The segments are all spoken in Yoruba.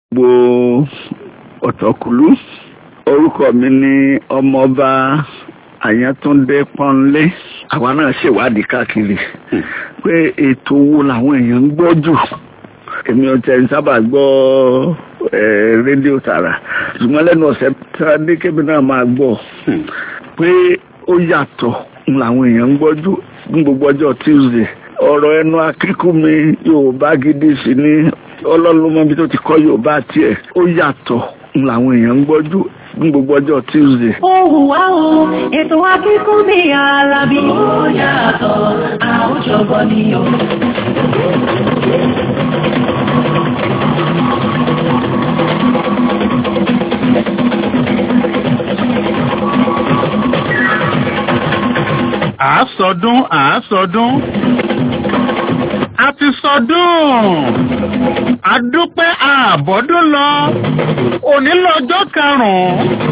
gbogbo ọ̀tọ̀kùlú orúkọ mi ní ọmọọba àyàntúndé pọ́nlé àwa náà ṣèwádìí káàkiri pé ètò wo làwọn èèyàn ń gbọ́ jù èmi ò tẹ̀ ń sábà gbọ́ rédíò tààrà ṣùgbọ́n lẹ́nu ọ̀sẹ̀ tí a ní kébì náà máa gbọ́ pé ó yàtọ̀ làwọn èèyàn ń gbọ́ jù ní gbogbo ọjọ́ Tuesday ọ̀rọ̀ ẹnu akíkú mi Yorùbá gidi sí ní ọlọ́run mọ́bi tó ti kọ́ Yorùbá tiẹ̀ ó yàtọ̀ làwọn èèyàn ń gbọ́ jù ní gbogbo ọjọ́ Tuesday. Ohùn wá o, ètò akíkún mi Alábí. Ó yàtọ̀, àwùjọbọ ni o. àásọdún àásọdún a ti sọdún àdúpẹ́ àbọ̀dún lọ òní lọ́jọ́ karùn-ún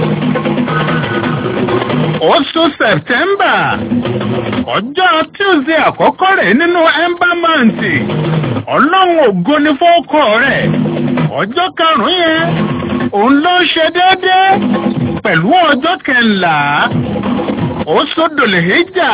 oṣù sẹ̀tẹ́mbà ọjọ́ tuesday àkọ́kọ́ rẹ̀ nínú ẹ́mbámẹ́ǹtì ọlọ́run ògo ni fọ́kọ rẹ̀ ọjọ́ karùn-ún yẹn òun ló ṣe déédéé pẹ̀lú ọjọ́ kẹńlá ó sódòlè héjà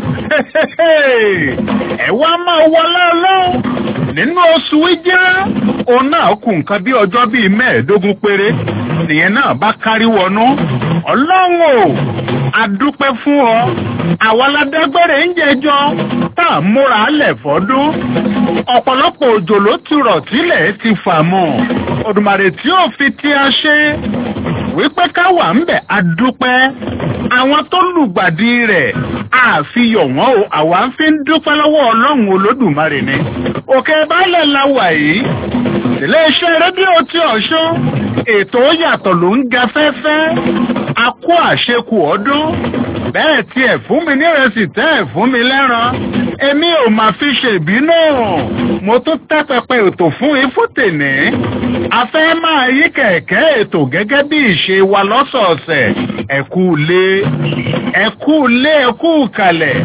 ẹ wá máa wọlé ọlọ́run nínú oṣù ìjẹ́ òun náà kù nǹkan bí ọjọ́ bíi mẹ́ẹ̀ẹ́dógún péré nìyẹn náà bá kárí wọnú ọlọ́run o adúpẹ́ fún ọ àwa ládágbére ń jẹjọ tá a múra lẹ̀ fọ́dún ọ̀pọ̀lọpọ̀ òjò ló ti rọ̀ tílẹ̀ ti fà mọ́ Òdùmarè tí ó fi tí a ṣe wípé ká wà ń bẹ̀ adúpẹ́ àwọn tó lùgbàdì rẹ̀ àfihàn wọn o àwa ń fi ń dúpẹ́ lọ́wọ́ ọlọ́run olódùmarè ni òkè baálẹ̀ la wà yìí iléeṣẹ́ rédíò tí ọ̀ṣun ètò yàtọ̀ ló ń ga fẹ́fẹ́ a kó àṣekù ọdún bẹ́ẹ̀ tiẹ̀ fún mi nírẹsì tẹ́ ẹ̀ fún mi lẹ́ran èmi ò máa fi ṣèbínú mo tún tẹ́ pẹpẹ ètò fún ifútèní a fẹ́ máa yí kẹ̀kẹ́ ètò gẹ́gẹ́ bí ìṣe wa lọ́sọ̀ọ̀sẹ̀ ẹ kú lé ẹ kú lé ẹ kú kalẹ̀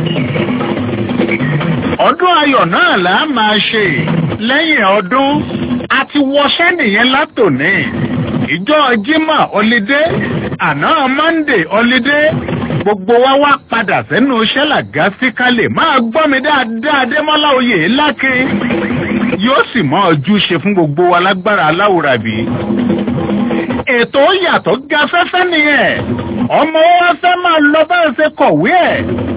ọdún ayọ̀ náà là á máa ṣe lẹ́yìn ọdún a ti wọṣẹ́ nìyẹn látòní ìjọ jimá ọlídé àná mọ́ndé ọlídé gbogbo wa wá padà sẹ́nu iṣẹ́ làgá sí kálẹ̀ máa gbọ́ mi dáadáa démọ́lá oyè lákè yóò sì mọ ojú ṣe fún gbogbo wa lágbára aláwòrán bí. ètò yàtọ̀ ga fẹ́fẹ́ nìyẹn ọmọ wa fẹ́ máa lọ bá ṣe kọ̀wé ẹ̀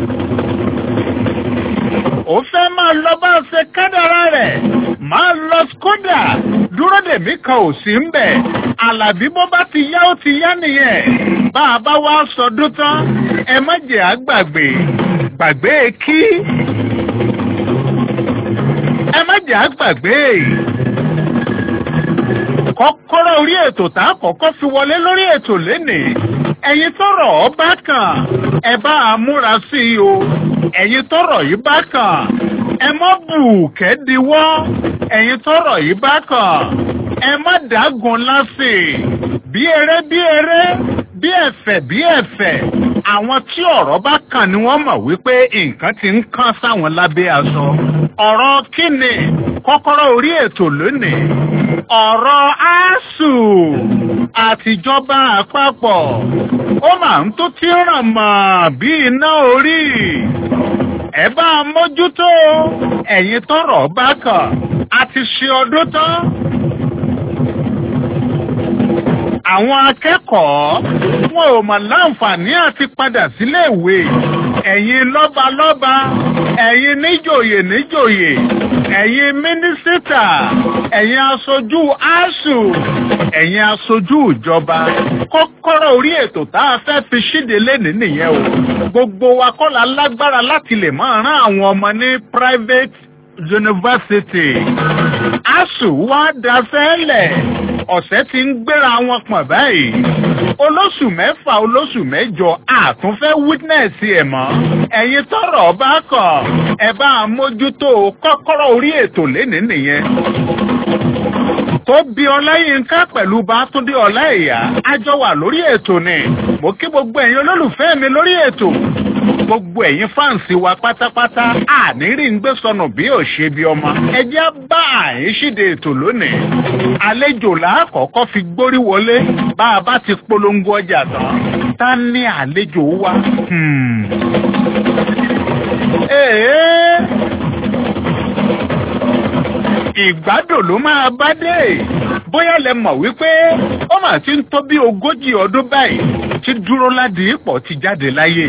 ó fẹ́ máa lọ bá ṣe kádàrá rẹ̀ máa lọ skoda dúró dèmí kan ò sí ń bẹ̀ àlàbí bó bá ti yá ó ti yá nìyẹn bá a bá wá sọdún tán ẹ má jẹ́ àgbàgbé gbàgbé kí ẹ má jẹ́ àgbàgbé kọ́kọ́rọ́ orí ètò tá a kọ́kọ́ fi wọlé lórí ètò lénìí ẹ̀yin tọ́rọ̀ ọ bá kàn ẹ bá a múra sí i o ẹ̀yin tọ́rọ̀ yìí bá kàn ẹ má bù kẹ́díwọ́ ẹ̀yin tọ́rọ̀ yìí bá kàn ẹ má dágun lásì bí eré bí eré bí ẹ̀fẹ̀ bí ẹ̀fẹ̀ àwọn tí ọ̀rọ̀ bá kàn ni wọ́n mọ̀ wípé nǹkan ti ń kán sáwọn lábẹ́ aṣọ ọ̀rọ̀ kíni kọ́kọ́rọ́ orí ètò lónìí ọ̀rọ̀ asuu àtijọba àpapọ̀ ó máa ń tó tí ràn mọ́ bí iná orí ẹ bá a mójútó ẹ̀yin tọ́rọ̀ bá kàn a ti ṣe ọdún tán àwọn akẹ́kọ̀ọ́ wọn ò mọ̀ láǹfààní àti padà sílé ìwé ẹ̀yin lọ́balọ́ba ẹ̀yin níjòyè níjòyè ẹ̀yin mínísítà ẹ̀yin aṣojú asù ẹ̀yin aṣojú ìjọba kọ́kọ́rọ́ orí ètò tá a fẹ́ fi ṣíde lénìí nìyẹn o gbogbo wa kọ́ la lágbára láti lè máa rán àwọn ọmọ ní private university asù wá daṣẹ́ lẹ̀ ọ̀sẹ̀ tí ń gbéra wọn pọ̀n báyìí olóṣù mẹ́fà olóṣù mẹ́jọ àtúnfẹ́ witness ẹ̀ mọ́ ẹ̀yin tọ́rọ̀ bá kọ̀ ẹ bá a mójútó kọ́kọ́rọ́ orí ètò lénìí nìyẹn tó bí ọláyínká pẹ̀lú bátúndé ọláìyá a jọ wà lórí ètò ni mo kí gbogbo ẹ̀yin olólùfẹ́ mi lórí ètò gbogbo ẹ̀yin fáǹsì wa pátápátá àníri ń gbé sọnù bí ò ṣe bí ọmọ ẹ jẹ́ bá àyín ṣíde ètò lónìí àlejò làákọ̀ọ́kọ́ fi gbórí wọlé bá a bá ti polongo ọjà tán ta ní àlejò wa. Hmm. Ee ìgbádùn ló máa bá dé bóyá lẹ mọ̀ wípé ó mà ti ń tó bí ogójì ọdún báyìí tí dúró ládìípọ̀ ti jáde láyé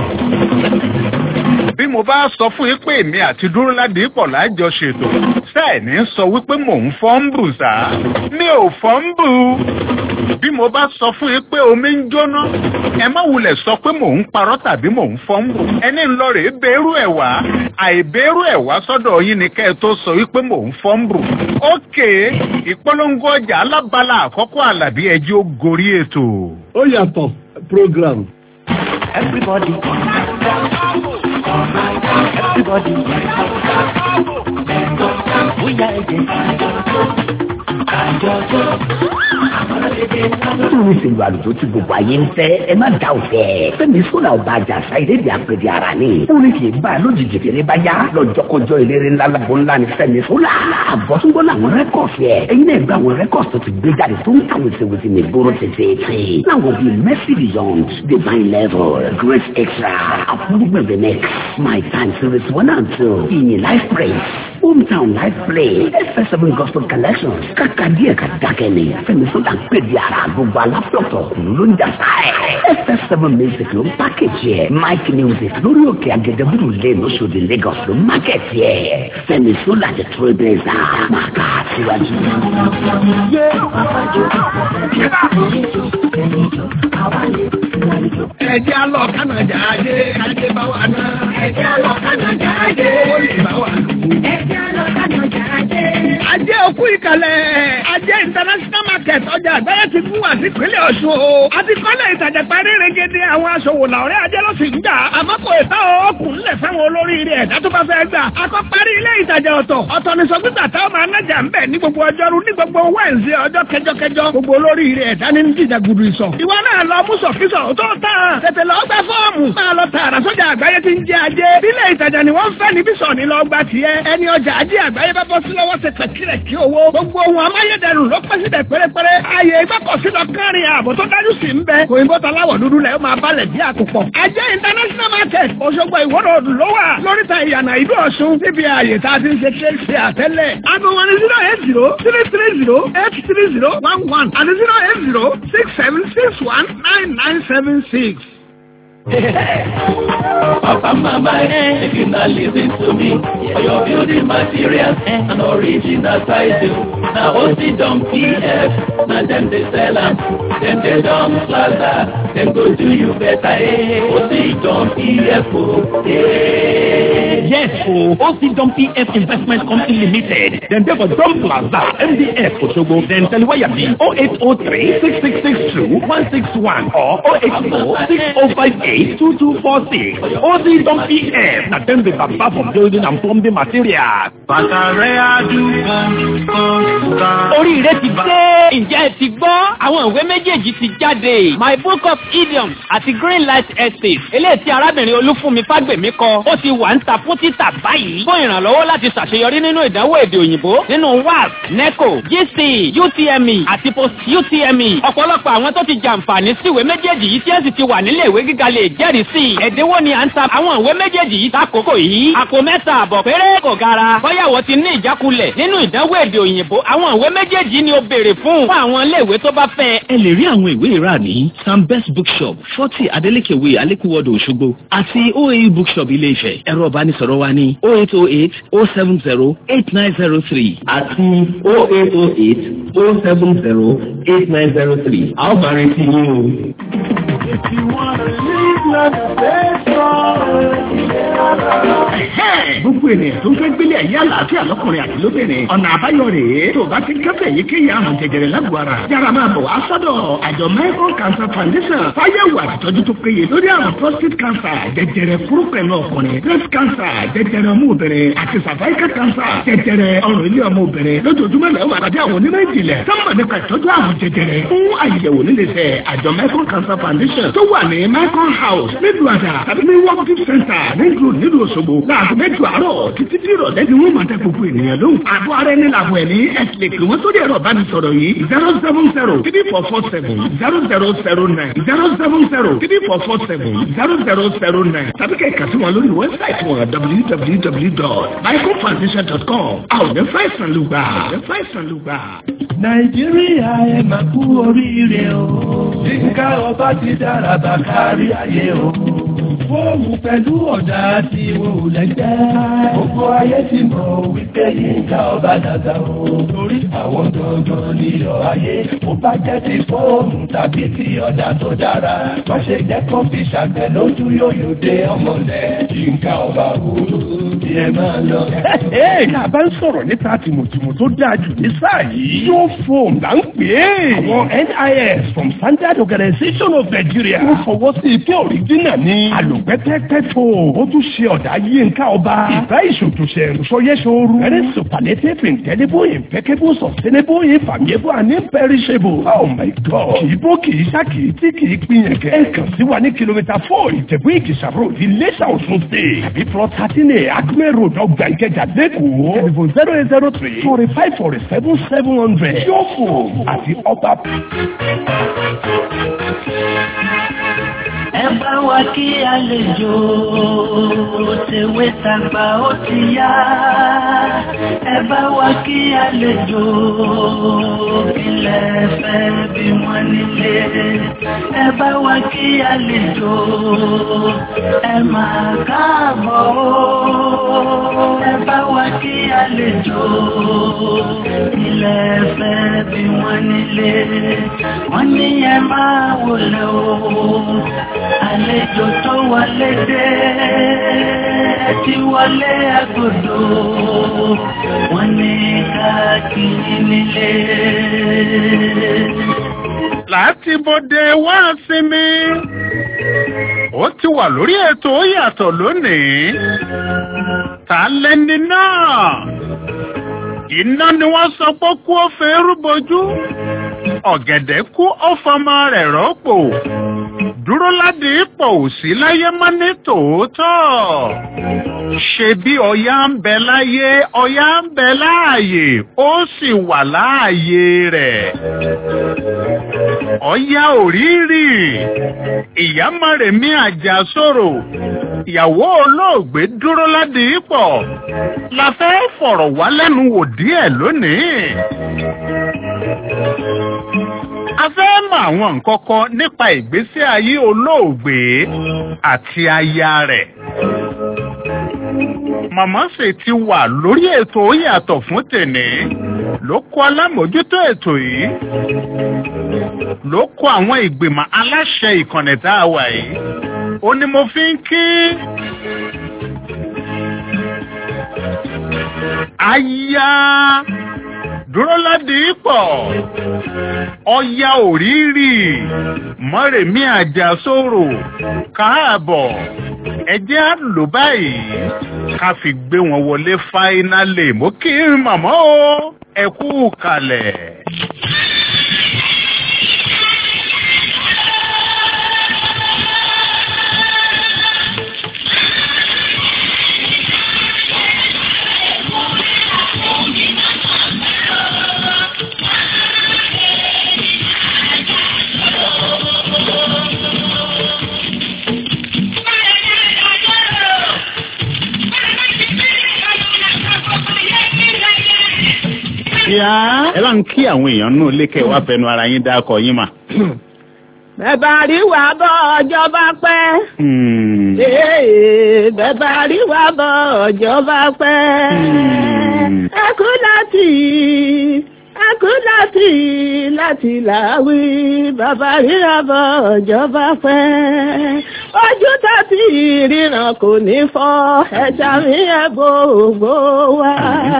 bí mo bá sọ fún yín pé èmi àti dúró ládìípọ̀ lájọ ṣètò sẹ́ẹ̀ni sọ wípé mò ń fọ́ ń bù sá mi ò fọ́ ń bù bí mo bá sọ fún yín pé omi ń jóná ẹ má wulẹ̀ sọ pé mò ń parọ́ tàbí mò ń fọ́ ń bù ẹni ń lọ rèé bẹ́rù ẹ̀ wá àìbẹ́rù ẹ̀ wá sọ́dọ̀ yín ni kẹ́ ẹ tó sọ wípé mò ń fọ́ ń bù ókè ìpolongo ọjà alábala àkọ́kọ́ àlàbí ẹjọ́ gorí ètò. ó yàtọ̀ program. Everybody. Everybody. Bóyá ẹ̀jẹ̀ àjọjọ́. Nítorí ìṣèlú àlùjọ tí gbogbo ayé ń fẹ́, ẹ má dá òfẹ́. Fẹ́mi sọ́nà ọba àjàsá ìlédè àpèdè ara ni. Orin kì í bá a lójijì fèrè bá yá. Lọ́jọ́kọjọ́ ìlérí ńlá lágbo ńlá ni Fẹ́mi sọ́nà. Àbọ̀túngbọ́n làwọn rẹ́kọ̀sì ẹ̀. Ẹyin náà gba àwọn rẹ́kọ̀sì tó ti gbé jáde tó ń ta wèsèwèsè ní ìgboro tètè. Láwọn bíi Mercy Beyond, Divine Level, Great Extra, Approvement the Next, My Time Series One and Two, Ìyìn Life Praise, Hometown Life Play, FS7 Gospel Collections, kàkà díẹ̀ ká dákẹ́ ni. Fẹ́mi sọ́nà pè di ara gbogbo alápọ̀tọ̀ kùnú ló ń jàsá ẹ̀. FS7 Music ló ń pákéjì ẹ̀. Mike Music lórí òkè Agẹdẹbùrù lane Oṣòdì Lagos ló ń mákẹ́tì ẹ̀. Fẹ́mi sọ́nà ti Trailblazer máa ká síwájú. ẹjẹ́ alọ́ kánàjà ajé ajé bá wà náà. ẹjẹ́ alọ́ kánàjà ajé ó lè bá wà lù. Ẹ̀jẹ̀ lọ kánàjà ajé. ajé òkú ìkàlẹ̀ ajé international market ọjà àgbáyé ti fún wa sí ìpínlẹ̀ Ọ̀ṣun o. àti kọ́lẹ̀ ìtajà parí regede àwọn aṣòwò làwọ̀rẹ́ ajé ló sì ń gbà. àmọ́ kò ìta ọkùnrin lẹ̀ fáwọn olóríire ẹ̀dá tó bá fẹ́ gbà. akọ́ parí ilé ìtajà ọ̀tọ̀ ọ̀tọ̀ ní sọ́gbìtà táwọn máa nájà ń bẹ̀ ní gbogbo ọjọ́rú ní gbogbo wẹ́ǹsì ọjọ́ kẹjọkẹjọ gbogbo olóríire ẹ̀dá ní jíjà gudu ìsọ̀. ìwọ náà lọ mú sọ̀kísọ̀ tó tán tètè lọ gbẹ fọ́ọ̀mù máa lọ tààrà sọ́jà àgbáyé ti ń jẹ ajé. ilé ìtajà ni wọ́n fẹ́ níbí sọ̀ ní lọ gba tiẹ̀. ẹni ọjà ajé àgbáyé bá bọ́ sí lọ́wọ́ ṣe pẹ̀kìrẹ̀ kí owó. gbogbo ohun amáyédẹrùn ló pẹ́ síbẹ̀ pérépéré. ààyè ìgbọ́kọ̀sí lọ kárin ààbò tó dájú sí ń bẹ. òyìnbó taláwọ̀ dúdú lẹ̀ ó máa balẹ̀ bí àkùpọ̀. ajé international market Òṣogbo ìwọ́rọ̀ òdù ló wà lóríta ìyànà ìlú Ọ̀ṣun níbi ààyè tá a ti ń ṣe kéèké àtẹ́lẹ̀. aago wọn ni zero eight zero three three zero eight three zero one one àti zero eight zero six seven six one nine nine seven six. Papa, mama, eh, if you not listen to me, for your building materials and original title. Now, OC Dom PF, now them they sell them, then they Dom Plaza, then go do you better, eh, OC Dom PF, oh, eh. Yes, for OC Dom PF Investment Company Limited. Then they for Dom Plaza, MDF Osogbo, then Teliwaya B 0803 6662 161 or 080 6058 2246. OC Dom PF. Now them the Baba for building and plumbing materials. Bàtàrẹ́ àdúgbò kan. Oríire ti dé. Ǹjẹ́ ẹ ti gbọ́? Àwọn ìwé méjèèjì ti jáde. My book of idioms àti Green Light Estate. Eléyìí tí arábìnrin Olúfúnmi Fágbèmí kọ. Ó ti wà ń ta fún títà báyìí. Fún ìrànlọ́wọ́ láti ṣàṣeyọrí nínú ìdánwò èdè òyìnbó. Nínú WASC, NECO, GC, UTME àti Post UTME. Ọ̀pọ̀lọpọ̀ àwọn tó ti jàǹfààní sí ìwé méjèèjì yìí tí ẹ sì ti wà nílé ìwé gíga lè jẹ́rìí sí i. Ẹ̀dínwó ni à ń ta àwọn ìwé méjèèjì yìí lákòókò yìí. Àpò mẹ́ta àbọ̀ péré kò gara. Bọ́yàwó ti ní ìjákulẹ̀ nínú ìdánwò èdè òyìnbó. Àwọn ìwé méjèèjì ni ó béèrè fún fún àwọn iléèwé tó bá fẹ́. ẹ lè rí àwọn ìwé ìrà ní sam best bookshop forty adeleke way alekuwodo òṣogbo àti oau bookshop ilé ifẹ̀ ẹ̀rọ ìbánisọ̀rọ̀ wa ní oh eight oh eight oh seven zero eight nine zero three àti oh eight oh eight oh seven zero eight nine zero three a ó máa retí yín o. If you wanna live gbogbo ènìyàn tó ń fẹ́ gbélé ayé àlàáfíà lọ́kùnrin àti lóbìnrin ọ̀nà àbáyọ rèé tó bá ti kẹ́fẹ́ yíkéyìí àrùn jẹjẹrẹ lágbo ara yára máa bọ̀ wá sọ́dọ̀ àjọ Michael Cancer Foundation fáyẹ̀wò àtìtọ́jú tó péye lórí àrùn prostate cancer jẹjẹrẹ kúrúpẹ̀lú ọkùnrin breast cancer jẹjẹrẹ ọmọ obìnrin àti cervical cancer jẹjẹrẹ ọrùn ilé ọmọ obìnrin lójoojúmọ́ lẹ́wọ̀n àpàdé àwọn onímọ̀ ìjìnlẹ̀ sọ́mọ̀ nípa ìtọ́jú àrùn jẹjẹrẹ fún àyẹ̀wò níléeṣẹ́ àjọ Michael Cancer Foundation tó wà ní Michael House nílùú àdà tàbí ní working center nílùú nílùú Òṣogbo láago mẹ́jọ àárọ̀ títí tí ìrọ̀lẹ́ ni wọ́n máa tẹ gbogbo ènìyàn lóhùn. àbọ̀ ara ẹni làbọ̀ ẹ̀ ní ẹ̀sìn lè pè wọ́n sórí ẹ̀rọ ìbánisọ̀rọ̀ yìí zero seven zero three four four seven zero zero zero nine zero seven zero three four four seven zero zero zero nine tàbí kẹ́ kà sí wọn lórí wẹ́bsáìtì wọn www.michaelfoundation.com àwọn ọ̀dẹ́ fáìsàn ló gbà ọ̀dẹ́ fáìsàn ló gbà. nàìjíríà ẹ máa kú oríire o yínká ọba ti dára bá kárí ayé o fóònù pẹ̀lú ọ̀dà tí wò lẹ́gbẹ́ gbogbo ayé ti mọ̀ wípé yínká ọba dàda o torí àwọn gangan níyọ̀ ayé ó bá jẹ́ ti fóònù tàbí ti ọ̀dà tó dára má ṣe jẹ́ kó fi ṣàgbẹ̀ lójú yóyò dé ọmọdé yínká ọba wúlò bí ẹ máa lọ. Tá a bá ń sọ̀rọ̀ nípa tìmùtìmù tó dáa jù ní sáà yìí. Yóò fòm là ń pè é. Àwọn NIS from Standard Organization of Nigeria. Wọ́n fọwọ́ sí ike òrìjínà ní. Àlùpẹ́tẹ́pẹ́ fò. Ó tún ṣe ọ̀dà yínká ọba. Ìfẹ́ ìṣòtúnṣe ìrùsọ̀yẹ́sọ̀rù. Very superlative indelible impeccable sustainable infallible and imperishable. Oh my God. Kì í bó kì í ṣá kì í tí kì í pinyàn kẹ́. Ẹ kàn sí wa ní kìlómítà four Ìjẹ̀bú Ìkìṣà road Iléṣà Ọ̀ṣun state. Tàbí plot thirteen A Acme road ọgbà Ìkẹjà lẹ́kọ̀ọ́. Telephone zero eight zero three forty five forty seven seven hundred. Yóò fò àti ọba. ẹ bá wa kí àlejò tèwé tàgbà ó ti yá ẹ bá wa kí àlejò ilẹ̀ fẹ́ bí wọ́n nílé ẹ bá wa kí àlejò ẹ máa káàbọ̀ ó ẹ bá wa kí àlejò ilẹ̀ fẹ́ bí wọ́n nílé wọ́n ní ẹ máa wọlé o àlejò tó wọlé dé ti wọlé agodo wọn ní káàkiri nílé. láti bọ́dẹ wá sinmi ó ti wà lórí ètò ó yàtọ̀ lónìí ta lẹni náà iná ni wọ́n sọ pé kú ó fẹ́ rúbojú ọ̀gẹ̀dẹ̀ kú ó fọmọ rẹ̀ rọ́pò dúró ládì ipò òsì láyé má ní tòótọ́ ṣe bí ọya ń bẹ láyé ọya ń bẹ láàyè ó sì wà láàyè rẹ̀ ọya òrírì ìyá mọ̀rẹ̀mí àjàsòrò ìyàwó olóògbé dúró ládì ipò la fẹ́ fọ̀rọ̀ wá lẹ́nu wò díẹ̀ lónìí a fẹ́ mọ àwọn nǹkan kan nípa ìgbésí ayé olóògbé àti aya rẹ̀. màmá sì ti wà lórí ètò ó yàtọ̀ fún tèní ló kó alámòójútó ètò yìí ló kó àwọn ìgbìmọ̀ aláṣẹ ìkànnì tá a wà yìí ó ní mo fi ń kí aya dúró ládì pọ̀ ọya òrírì mọ́rẹ̀mí àjàsórò káàbọ̀ ẹjẹ́ á lò báyìí ká fi gbé wọn wọlé fáínálì mo kí màmá o ẹ kú kalẹ̀. ẹ bá ń kí àwọn èèyàn nù lékè wá fẹnu ara yín dákọ yín mà. Bẹ̀bà rí wà bọ́ ọjọ́ bá pẹ́. Ee, bẹ̀bà rí wà bọ́ ọjọ́ bá pẹ́. Ẹ kú láti ẹ kú láti láti làwí bàbá rí wà bọ́ ọjọ́ bá pẹ́. ojú tó ti ríran kò ní fọ́ ẹ̀ṣà mi ẹ̀ gbogbo wa.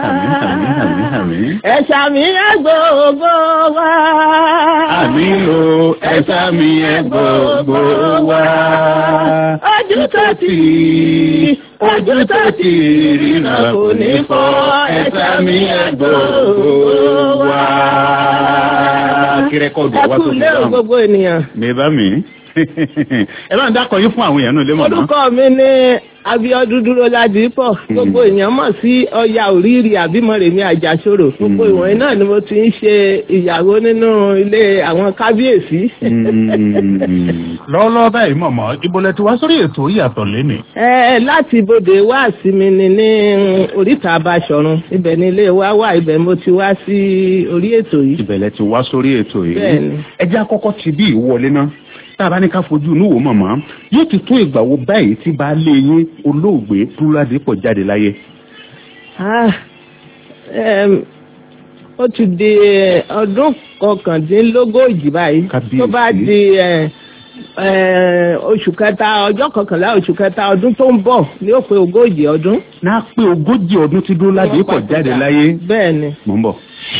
ẹ̀ṣà mi ẹ̀ gbogbo wa. àmì o ẹ̀ṣà mi ẹ̀ gbogbo wa. ojú tó ti ojú tó ti ríran kò ní fọ́ ẹ̀ṣà mi ẹ̀ gbogbo wa. kí rẹ́kọ̀dù ẹ wá kú tó lé o gbogbo ènìyàn. mi bá mi ẹ bá ń dákọ̀ yín fún àwọn èèyàn náà lé mọ̀ náà. orúkọ mi ní Abíọ́dún dúró ládìípọ̀ gbogbo èèyàn mọ̀ sí ọya òrìrì àbímọ̀rèmí àjàṣòro gbogbo ìwọ̀nyí náà ni mo ti ń ṣe ìyàwó nínú ilé àwọn kábíyèsí. lọ́wọ́lọ́wọ́ báyìí mọ̀mọ́ ibolẹ̀ tí wá sórí ètò ìyàtọ̀ lénìí. ẹ láti ibodè wá sí mi ni ní oríta Abáṣọ̀run ibẹ̀ ni ilé wa wà ibẹ̀ mo ti wá sí orí ètò yìí. ìbẹ̀lẹ̀ ti wá sórí ètò yìí. Bẹ́ẹ̀ni. ẹ jẹ́ àkọ́kọ́ ti bí ìwọlé náà tá a bá ní ká fojú inú wò mọ̀mọ́ yóò ti tó ìgbà wo báyìí tí baálé yín olóògbé Dúrádépọ̀ jáde láyé. Ah, em, ó ti di eh, ọdún kọkàndínlógójì báyìí Kábíyèsí. tó bá di eh, eh, oṣù kẹta ọjọ́ kọkànlá oṣù kẹta ọdún tó ń bọ̀ ní ó pé ogójì ọdún. náà pé ogójì ọdún tí Dúrádépọ̀ jáde láyé. bẹ́ẹ̀ ni. mò ń bọ̀.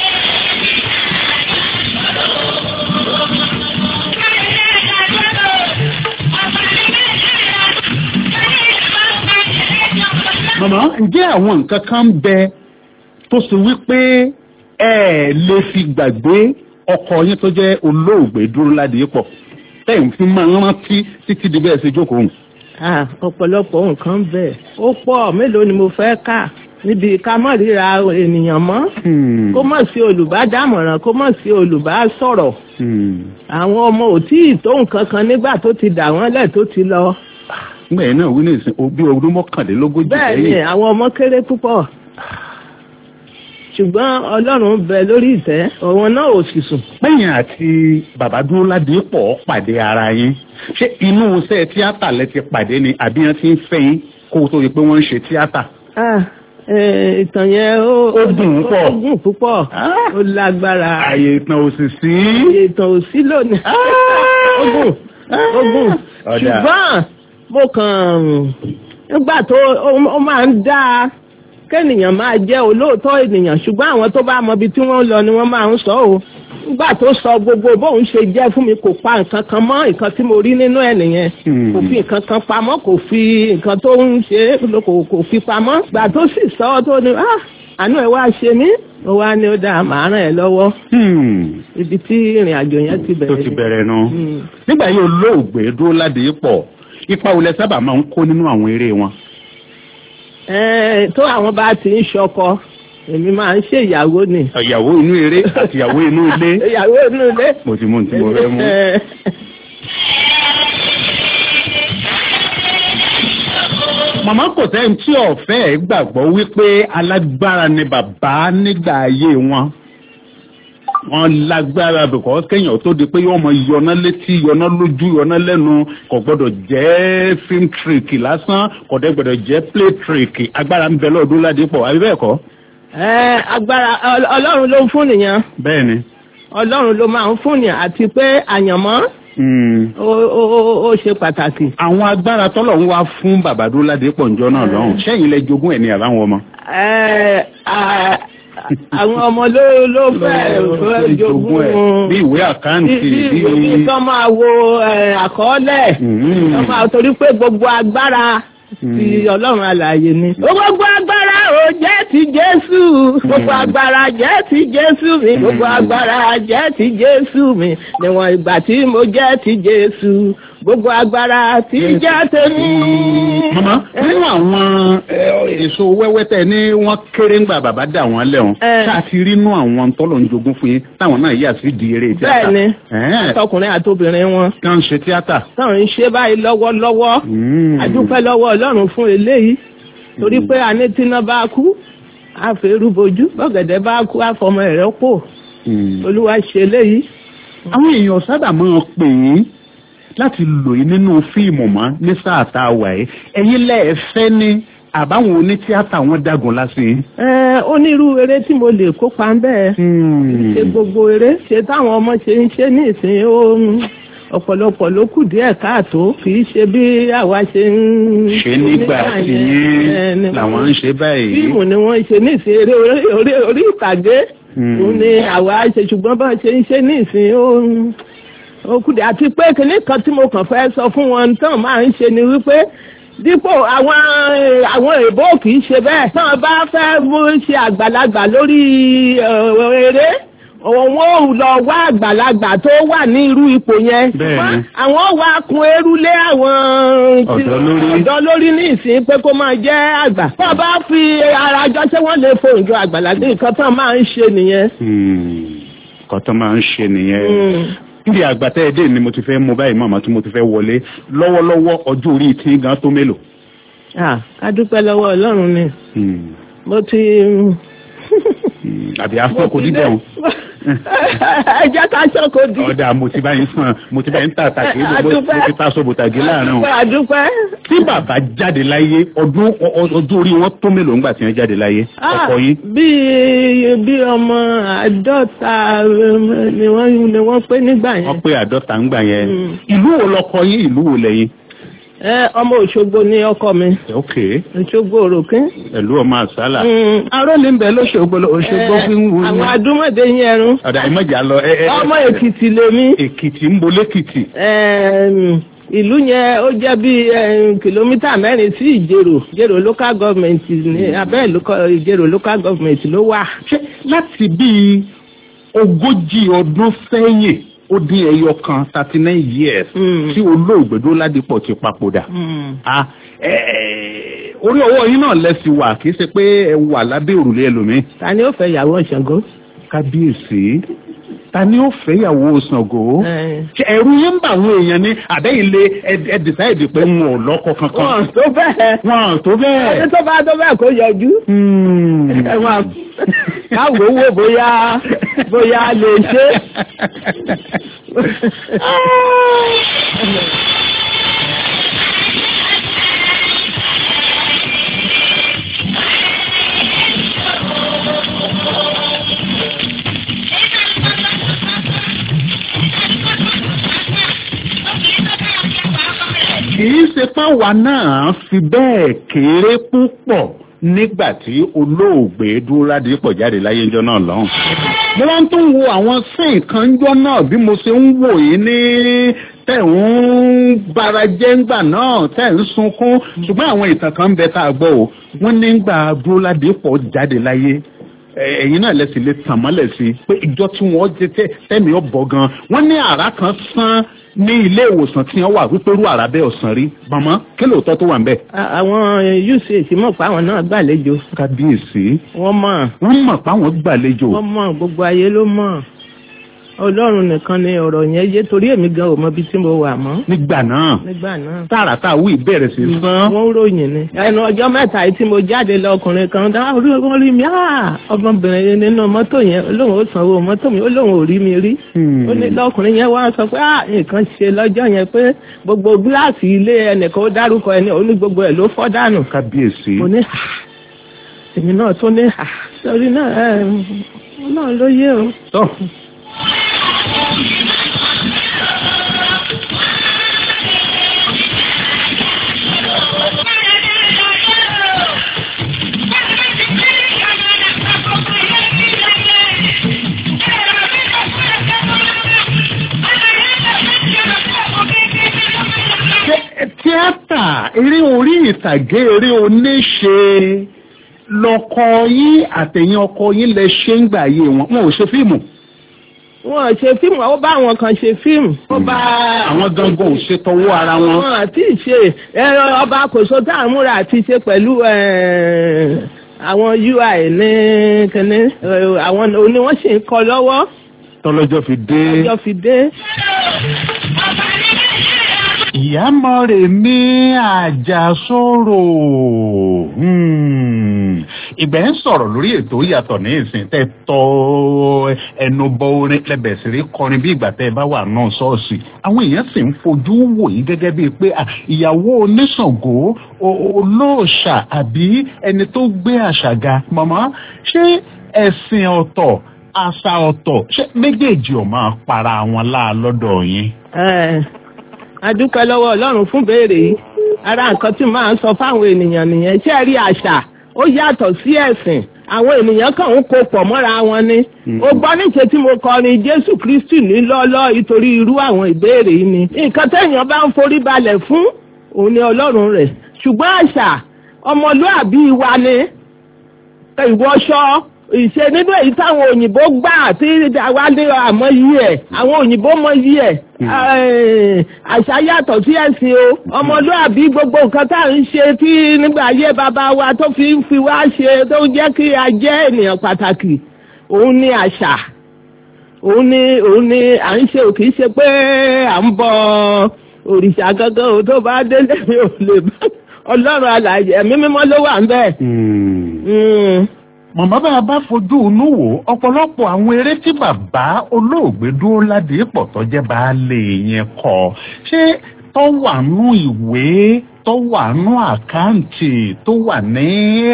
màmá ǹjẹ́ àwọn nǹkan kan ń bẹ tó ṣe wípé ẹ lè fi gbàgbé ọkọ yín tó jẹ́ olóògbé Dúróládépọ̀ tẹ́yìn fi máa ń rántí títí di bẹ́ẹ̀ ṣe jókòó hùn. Ah, ọ̀pọ̀lọpọ̀ nǹkan bẹ́ẹ̀ ó pọ̀ mélòó ni mo fẹ́ kà níbi ká mọ̀ ríra ènìyàn mọ́ kó mọ̀ sí olùbádámọ̀ràn kó mọ̀ sí olùbásọ̀rọ̀ àwọn ọmọ ò tí ì tó nǹkan kan nígbà tó ti dà wọ́n lẹ̀ tó ti lọ. nígbà yẹn náà wí ní ìsìn bí ọdún mọ́kànlélógójì bẹ́ẹ̀ ni lẹ́yìn. àwọn ọmọ kéré púpọ̀ ṣùgbọ́n ọlọ́run ń bẹ lórí ìtẹ́ òun náà ò sì sùn. lẹ́yìn àti bàbá Dúróládépọ̀ pàdé ara yín ṣé inú iṣẹ́ tíátà lẹ ti pàdé ni àbí wọ́n ti ń fẹ́ yín kó o tó di pé wọ́n ń ṣe tíátà. Ah, eh, ìtàn yẹn ó Ó dùn ún pọ̀. ó gùn púpọ̀ ó lágbára ààyè ìtàn òsì sí. ìtàn ò sí lónìí ó gùn ó gùn Ọ̀dà. ṣùgbọ́n mo kàn nígbà tó ó- ó máa ń dáa kẹ́nìyàn máa jẹ́ olóòótọ́ ènìyàn ṣùgbọ́n àwọn tó bá mọ ibi tí wọ́n ń lọ ni wọ́n máa ń sọ o nígbà tó sọ gbogbo bóun ṣe jẹ́ fún mi kò pa nǹkan kan mọ́ nǹkan tí mo rí nínú ẹ̀ nìyẹn Hmm. kò fi nǹkan kan pamọ́ kò fi nǹkan tó ń ṣe é kò kò fi pamọ́ gbà tó sì sọ ọ́ tó ní ah àánú ẹ̀ wá ṣe mí ó wá ní ó dáa màá ràn ẹ́ lọ́wọ́ Hmm. ibi tí ìrìn àjò yẹn ti tó bẹ̀rẹ̀ ti ni. bẹ̀rẹ̀ nu. Hmm. nígbà yìí olóògbé Dúróládépọ̀ ipa wo lẹ sábà máa ń kó nínú àwọn eré wọn. Ẹ, tó àwọn bá ti ń ṣọkọ èmi máa ń ṣe ìyàwó ni. ìyàwó inú eré àti ìyàwó inú ilé. ìyàwó inú ilé. mo ti mú ohun tí mo fẹ́ mú. Ẹ, màmá kò sẹ́yìn tí ọ̀fẹ́ ẹ̀ gbàgbọ́ wípé alágbára ni bàbá nígbà ayé wọn wọn lágbára because kéèyàn tó di pé yóò mọ yọná létí yọná lójú yọná lẹ́nu kò gbọ́dọ̀ jẹ́ film trick lásán kò dẹ̀ gbọ́dọ̀ jẹ́ play trick agbára ń bẹ lọ́dún ládìpọ̀ àbí bẹ́ẹ̀ kọ́. ẹ, agbára Ọl- ọlọ́run ló ń fún nìyẹn bẹ́ẹ̀ ni. ọlọ́run ló máa ń fún nìyẹn àti pé àyànmọ́ ó- ó ó- ó ṣe pàtàkì. àwọn agbára tọ́lọ̀ ń wá fún bàbá Dúróládépọ̀ ǹjọ́ náà lọ́hùn sẹ́yìn lẹ jogún ẹ̀ ní àbáwọn ọmọ. Ẹ, à- àwọn ọmọ ló ló fẹ́ fẹ́ jogún bí ìwé àkáǹtì bí bí bí kán máa wo ẹ, àkọọ́lẹ̀ Mm. kán máa torí pé gbogbo agbára ti ọlọ́run alààyè ni. gbogbo agbára ò jẹ́ ti jésù gbogbo agbára jẹ́ ti jésù mi gbogbo agbára jẹ́ ti jésù mi níwọ̀n ìgbà tí mo jẹ́ ti jésù gbogbo agbára ti jẹ́ tèmi. mama nínú àwọn eh, èso wẹ́wẹ́ tẹ ní wọ́n kéré ńgbà bàbá dà wọ́n lẹ́hùn Eh. ṣáà ti rí inú àwọn tọ́lọ̀ ń jogún fún yín táwọn náà yà sí di eré tíátà. bẹ́ẹ̀ ni Ẹ̀ẹ́n, àtọkùnrin àtobìnrin wọn tí wọ́n ń ṣe tíátà. táwọn ń ṣe báyìí lọ́wọ́lọ́wọ́ Mm. adúpẹ́ lọ́wọ́ ọlọ́run fún eléyìí torí pé àní tíná bá kú àfẹ́rú bojú bọ́gẹ̀dẹ̀ bá kú àfọmọ ẹ̀rẹ́ pò Mm. olúwa ṣe eléyìí. àwọn èèyàn sábà máa pè yín láti lò yín nínú fíìmù mọ́ ní sáà tá a wà yìí ẹ̀yin lẹ́ẹ̀fẹ́ ní àbáwọn onítíátà wọn dágun lásìí. ẹ onírú eré tí mo lè kópa ń bẹ́ẹ̀ ṣe gbogbo eré ṣe táwọn ọmọ ṣe ń ṣe ní ìsìn ó ọ̀pọ̀lọpọ̀ ló kù díẹ̀ káàtó kì í ṣe bí àwa ṣe ń ṣe nígbà tí yín làwọn ń ṣe báyìí. fíìmù ni wọ́n ń ṣe ní ìsìn eré orí orí ìtàgé òun ni àwa ṣe ṣùgbọ́n bá ṣe ń ṣe ní ìsìn ó ó kù díẹ̀ àti pé kinní kan tí mo kàn fẹ́ sọ fún wọn tán máa ń ṣe ni wípé dípò àwọn àwọn èèbó kì í ṣe bẹ́ẹ̀ tán bá fẹ́ mú ṣe àgbàlagbà lórí eré òun ò lọ wá àgbàlagbà tó wà ní irú ipò yẹn àwọn wá kun eru lé àwọn ọ̀dọ́ lórí ní ìsìn pé kó máa jẹ́ àgbà tó bá fi ara jọ ṣé wọ́n lè fohùn jọ àgbàlagbà nǹkan tán máa ń ṣe nìyẹn. nǹkan tán máa ń ṣe nìyẹn níbi àgbàtẹ́ ẹ̀dẹ́ ni mo ti fẹ́ mú báyìí màmá tí mo ti fẹ́ wọlé lọ́wọ́lọ́wọ́ ọjọ́ orí tí gan tó mélòó. ká dúpẹ́ lọ́wọ́ ọlọ́run ni mo ti. àbí afọ kò dídẹ̀ o. ẹ jẹ́ ká ṣọ́kò di. ọ̀dà mo ti bá yín sàn mo ti bá yín tà tàgé mo ti ta sọ̀bù tàgé láàrin o. àdúpẹ́. tí bàbá jáde láyé ọdún ọdún orí wọn tó mélòó ńgbà tí wọ́n jáde láyé ọkọ yín. bí bí ọmọ àádọ́ta ni wọ́n ni wọ́n pé nígbà yẹn. wọ́n pé àádọ́ta ńgbà yẹn. ìlú wo lọkọ yín ìlú wo lẹ́yìn. ẹ ọmọ Òṣogbo ni ọkọ mi. ok Òṣogbo òròkè. pẹ̀lú ọmọ àsálà. aró ní bẹ lóṣogbo Òṣogbo fi ń wù. àwọn adúmọ̀dé yín ẹrun. ọ̀dà ìmọ̀jà lọ. ọmọ Èkìtì lèmi. Èkìtì ń bolé Èkìtì. ìlú yẹn ó jẹ́ bí kìlómítà mẹ́rin sí Ìjẹ̀rò Ìjẹ̀rò local government ní abẹ́ Ìjẹ̀rò local government ló wà. ṣé láti bíi ogójì ọdún sẹ́yìn ó dín ẹyọ kan thirty nine years tí olóògbé Dọ́ládìpọ̀ ti papòdà. orí ọwọ́ yín náà lẹ́sìn wà kì í ṣe pé ẹ wà lábẹ́ òrùlé ẹlòmíín. ta ni ó fẹ́ ìyàwó Ṣàngó. kábíyèsí ta ni ó fẹ́ ìyàwó Ṣàngó. ẹ̀rù yín ń bà àwọn èèyàn ní àbẹ́yìnlé ẹ dìsáìdì pé wọn ò lọ́kọ kankan. wọn tó bẹ́ẹ̀. wọn tó bẹ́ẹ̀. ẹni tó bá tó bẹ́ẹ̀ kó yọjú. káwọ owó bóyá bóyá lè ṣe. kìí ṣe páwa náà fi bẹ́ẹ̀ kéré púpọ̀ nígbà tí olóògbé Dúrádìpọ̀ jáde láyé ńjọ́ náà lọ́hùn. mo wá ń tún wo àwọn sẹ́yìn kan ńjọ́ náà bí mo ṣe ń wò yín ní tẹ̀ ń bara jẹ́ ńgbà náà tẹ̀ ń sunkún ṣùgbọ́n àwọn ìtàn kan ń bẹ tá a gbọ́ o wọ́n ní ńgbà Dúrádìpọ̀ jáde láyé ẹ̀yin náà lẹ́sìn lè tàn mọ́lẹ̀ sí i pé ìjọ tí wọ́n jẹ tẹ́mi ọ̀bọ̀ gan wọ́n ní àrá kan sán ní ilé ìwòsàn tí wọ́n wà wípé rú àrá bẹ́ẹ̀ ọ̀sán rí màmá kí lóòótọ́ tó wà ń bẹ̀. àwọn uch mọ̀ pé àwọn náà gbàlejò. kábíyèsí. wọ́n mọ̀. wọ́n mọ̀ pé àwọn gbàlejò. wọ́n mọ̀ gbogbo ayé ló mọ̀ ọlọ́run nìkan ni ọ̀rọ̀ yẹn yé torí èmi gan ò mọ ibi tí mo wà mọ́. nígbà náà nígbà náà. tààrà tá a wí ìbẹ̀rẹ̀ sí sán. wọ́n ròyìn ni. ẹnu ọjọ́ mẹ́ta yìí tí mo jáde lọ ọkùnrin kan dá orí wọn rí mi ọmọbìnrin nínú mọ́tò yẹn olóhùn ó sanwó mọ́tò mi olóhùn ò rí mi rí. ó ní lọkùnrin yẹn wá sọ pé nǹkan ṣe lọ́jọ́ yẹn pé gbogbo gíláàsì ilé ẹnìkan ó dárúkọ ẹni ó ní gbogbo ẹ̀ ló fọ́ dànù. kábíyèsí. mo ní èmi náà tó ní sọrí náà ẹ náà ló yé o. tíátà eré orí ìtàgé eré oníṣe lọkọ yín àtẹ̀yìn ọkọ yín lẹ ṣe ń gbà yé wọn wọn ò ṣe fíìmù. wọn ò ṣe fíìmù ó bá àwọn kan ṣe fíìmù. ó bá àwọn gangan ò ṣe tọwọ́ ara wọn. wọn àti ṣe ọba kòso tá à ń múra àti ṣe pẹ̀lú àwọn ui ní kẹ́ni àwọn oní wọ́n sì ń kọ lọ́wọ́. tọ́lọ́jọ́ fi dé. tọ́lọ́jọ́ fi dé ìyámọ̀rẹ̀ mi àjàsórò ìgbẹ́ ń sọ̀rọ̀ lórí ètò ìyàtọ̀ ní ìsìn tẹ́ tọ́ ẹnu bọ orin lẹ́bẹ̀ẹ́ sí rí kọrin bí ìgbà tẹ́ ẹ bá wà náà ṣọ́ọ̀ṣì àwọn èèyàn sì ń fojú wò yín gẹ́gẹ́ bíi pé ìyàwó oníṣàngó olóòṣà àbí ẹni tó gbé àṣàga màmá ṣé ẹ̀sìn ọ̀tọ̀ àṣà ọ̀tọ̀ ṣé méjèèjì ò máa para wọn láà lọ́dọ̀ yín. Ẹ̀, a dúpẹ́ lọ́wọ́ ọlọ́run fún béèrè yìí ara nǹkan tí màá sọ fáwọn ènìyàn nìyẹn ṣé ẹ rí àṣà ó yàtọ̀ sí ẹ̀sìn àwọn ènìyàn kàn ń kó pọ̀ mọ́ra wọn ni ó gbọ́ níṣe tí mo kọrin jésù kristi ní lọ́ọ́lọ́ ìtorí irú àwọn ìbéèrè yìí ni nǹkan téèyàn bá ń forí balẹ̀ fún òun ni ọlọ́run rẹ̀ ṣùgbọ́n àṣà ọmọlúàbí wa ni ìwọṣọ ìṣe nínú èyí táwọn òyìnbó gbà tí àwa ní àmọ́ yí ẹ̀ àwọn òyìnbó mọ yí ẹ̀ àṣà yàtọ̀ sí ẹ̀sìn o ọmọlúàbí gbogbo nǹkan tá à ń ṣe tí nígbà ayé bàbá wa tó fi ń fi wá ṣe tó jẹ́ kí a jẹ́ ènìyàn pàtàkì òun ni àṣà òun ni òun ni à ń ṣe ò kì í ṣe pé à ń bọ òrìṣà gangan o tó bá délé mi ò lè bá ọlọ́run alàyè ẹ̀mí mímọ́ ló wà ń bẹ̀. Mm. mọ̀mọ́ bá a bá fojú inú wò ọ̀pọ̀lọpọ̀ àwọn eré tí bàbá olóògbé dúró ládìípọ̀ tó jẹ́ baálé yẹn kọ ṣé tó wà nú ìwé tó wà nú àkáǹtì tó wà ní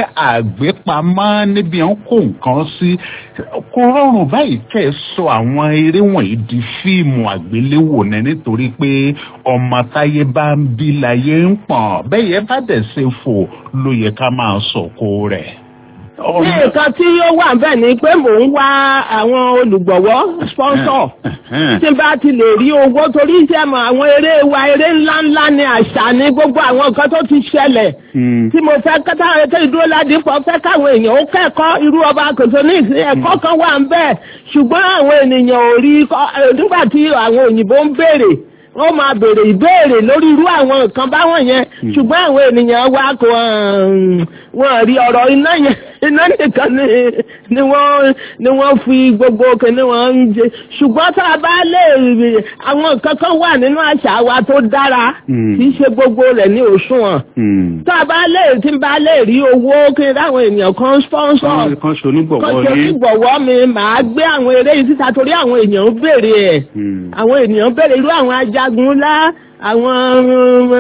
àgbépamọ́ níbi à ń kó nǹkan sí kò rọrùn báyìí kẹ́ ẹ sọ àwọn eré wọ̀nyí di fíìmù àgbéléwò ní nítorí pé ọmọ táyé bá ń bí láyé ń pọ̀n bẹ́ẹ̀ yẹn bá dẹ̀ ṣe fò ló yẹ ká máa sọ̀kò rẹ̀. ní nǹkan tí ó wà bẹ́ẹ̀ ni pé mò ń wá àwọn olùgbọ̀wọ́ sponsor tí n bá ti lè rí owó torí iṣẹ́ mọ̀ àwọn eré wa eré ńláńlá ni àṣà ni gbogbo àwọn nǹkan tó ti ṣẹlẹ̀ tí mo fẹ́ kátà ètò ìdúró ládìpọ̀ fẹ́ káwọn èèyàn ó kẹ́kọ̀ọ́ irú ọba kòtò ní ìsìn ẹ̀kọ́ kan wà ń bẹ́ẹ̀ ṣùgbọ́n àwọn ènìyàn ò rí kọ́- eh, nígbà tí àwọn òyìnbó ń béèrè wọ́n máa béèrè ìbéèrè lórí irú àwọn nǹkan báwọn yẹn ṣùgbọ́n àwọn ènìyàn wa kò um, wọ́n rí ọ̀rọ̀ iná yẹn iná nìkan ni ni wọ́n ni wọ́n fi gbogbo kìnní wọn ń jẹ ṣùgbọ́n tá a bá lè rí àwọn nǹkan kan wà nínú àṣà wa tó dára kì í ṣe gbogbo rẹ̀ ní òṣùwọ̀n tá a bá lè tí n bá lè rí owó kí n ráwọn ènìyàn kan sponsor kan ṣe onígbọ̀wọ́ kan ṣe ní. onígbọ̀wọ́ mi màá gbé àwọn eré yìí síta torí àwọn èèyàn ń béèrè ẹ̀ àwọn ènìyàn béèrè irú àwọn ajagun ńlá àwọn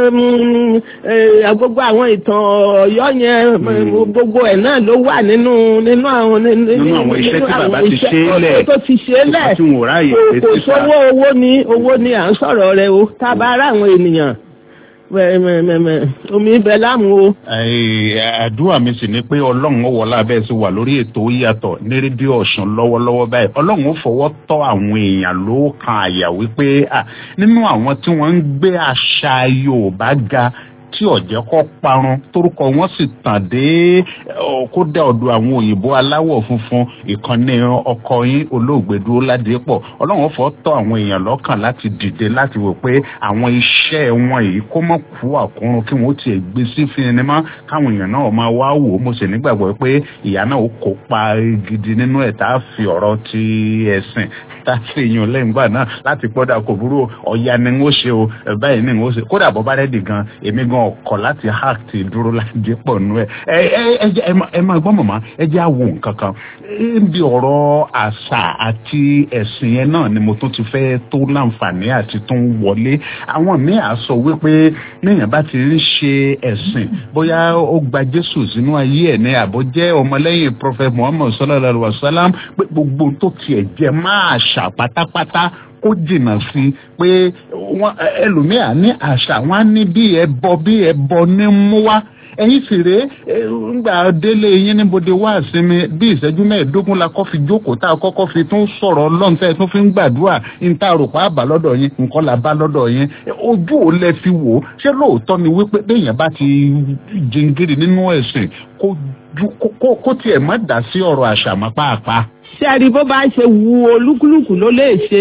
um, eh, gbogbo àwọn ìtàn Ọ̀yọ́ yẹn gbogbo ẹ̀ náà ló wà nínú nínú àwọn Nínú àwọn iṣẹ́ tí bàbá ti ṣe é lẹ̀. tó ti ṣe é lẹ̀ tí wọn ò ráàyè kò pé kò síta. sówó owó ni owó ni à ń sọ̀rọ̀ rẹ o tá a bá rà àwọn ènìyàn mẹ- mẹ- mẹ- mẹ, omi ibẹ̀ láàmú o. Ẹ, àdúrà mi sì ni pé ọlọ́run ó wọlé abẹ́ sí wà lórí ètò yàtọ̀ ní rédíò ọ̀sán lọ́wọ́lọ́wọ́ báyìí ọlọ́run ó fọwọ́ tọ́ àwọn èèyàn ló kan àyà wípé à, nínú àwọn tí wọ́n ń gbé àṣà Yorùbá ga tí ọ̀jẹ̀ kọ́ parun torúkọ wọn sì tàn dé ọ, kódà ọ̀dọ̀ àwọn òyìnbó aláwọ̀ funfun ìkànnì ọkọ yín olóògbé dúró ládìípọ̀ ọlọ́run fọ́ tọ́ àwọn èèyàn lọ́kàn láti dìde láti wò pé àwọn iṣẹ́ wọn yìí kó mọ̀ kú àkúrun kí wọ́n tiẹ̀ gbé sí sinimá káwọn èèyàn náà máa wá wò ó mo sì nígbàgbọ́ pé ìyá náà ó kópa gidi nínú ẹ̀ tá a fi ọ̀rọ̀ ti ẹ̀sìn tá a fi yan lẹ́yìn gbà náà láti pọ́dà kò burú ọ̀ya ni n ó ṣe o ẹ̀ báyìí ni n ó ṣe kódà bọ́ bá rẹ́dì gan èmi gan ọkọ̀ láti hack ti dúró láti pọ̀ nù ẹ̀ ẹ ẹ ẹ jẹ́- ẹ má- ẹ máa gbọ́ mọ̀mọ́ ẹ jẹ́ àwò nǹkan kan níbi ọ̀rọ̀ àṣà àti ẹ̀sìn yẹn náà ni mo tún ti fẹ́ tó láǹfààní àti tún wọlé àwọn míì á sọ wípé níyàn bá ti ń ṣe ẹ̀sìn bóyá ó gba Jésù sínú ayé ẹ̀ ní àbọ̀ jẹ́ ọmọlẹ́yìn Prophet Muhammad sallallahu alaihi wa sallam pé gbogbo ohun tó tiẹ̀ jẹ́ máa ṣà pátápátá kó jìnnà sí i pé wọn ẹlòmíà ní àṣà wọn á ní bí ẹbọ bí ẹbọ ní mú wá ẹ̀yin sì rèé ẹ, ńgbà délé yín níbodè wá sinmi bí ìṣẹ́jú mẹ́ẹ̀ẹ́dógún la kọ́ fi jókòó tá a kọ́kọ́ fi tún sọ̀rọ̀ ọlọ́run tẹ́ ẹ tún fi ń gbàdúrà ní tá a rò pa àbá lọ́dọ̀ yín nǹkan là bá lọ́dọ̀ yín ojú ò lẹ fi wò ó ṣé lóòótọ́ ni wípé béèyàn bá ti jingiri nínú ẹ̀sìn kó ju- kó- kó kó tiẹ̀ má dá sí ọ̀rọ̀ àṣà mọ́ pàápàá. ṣé a rí bó bá ṣe wu olúkúlùkù ló lè ṣe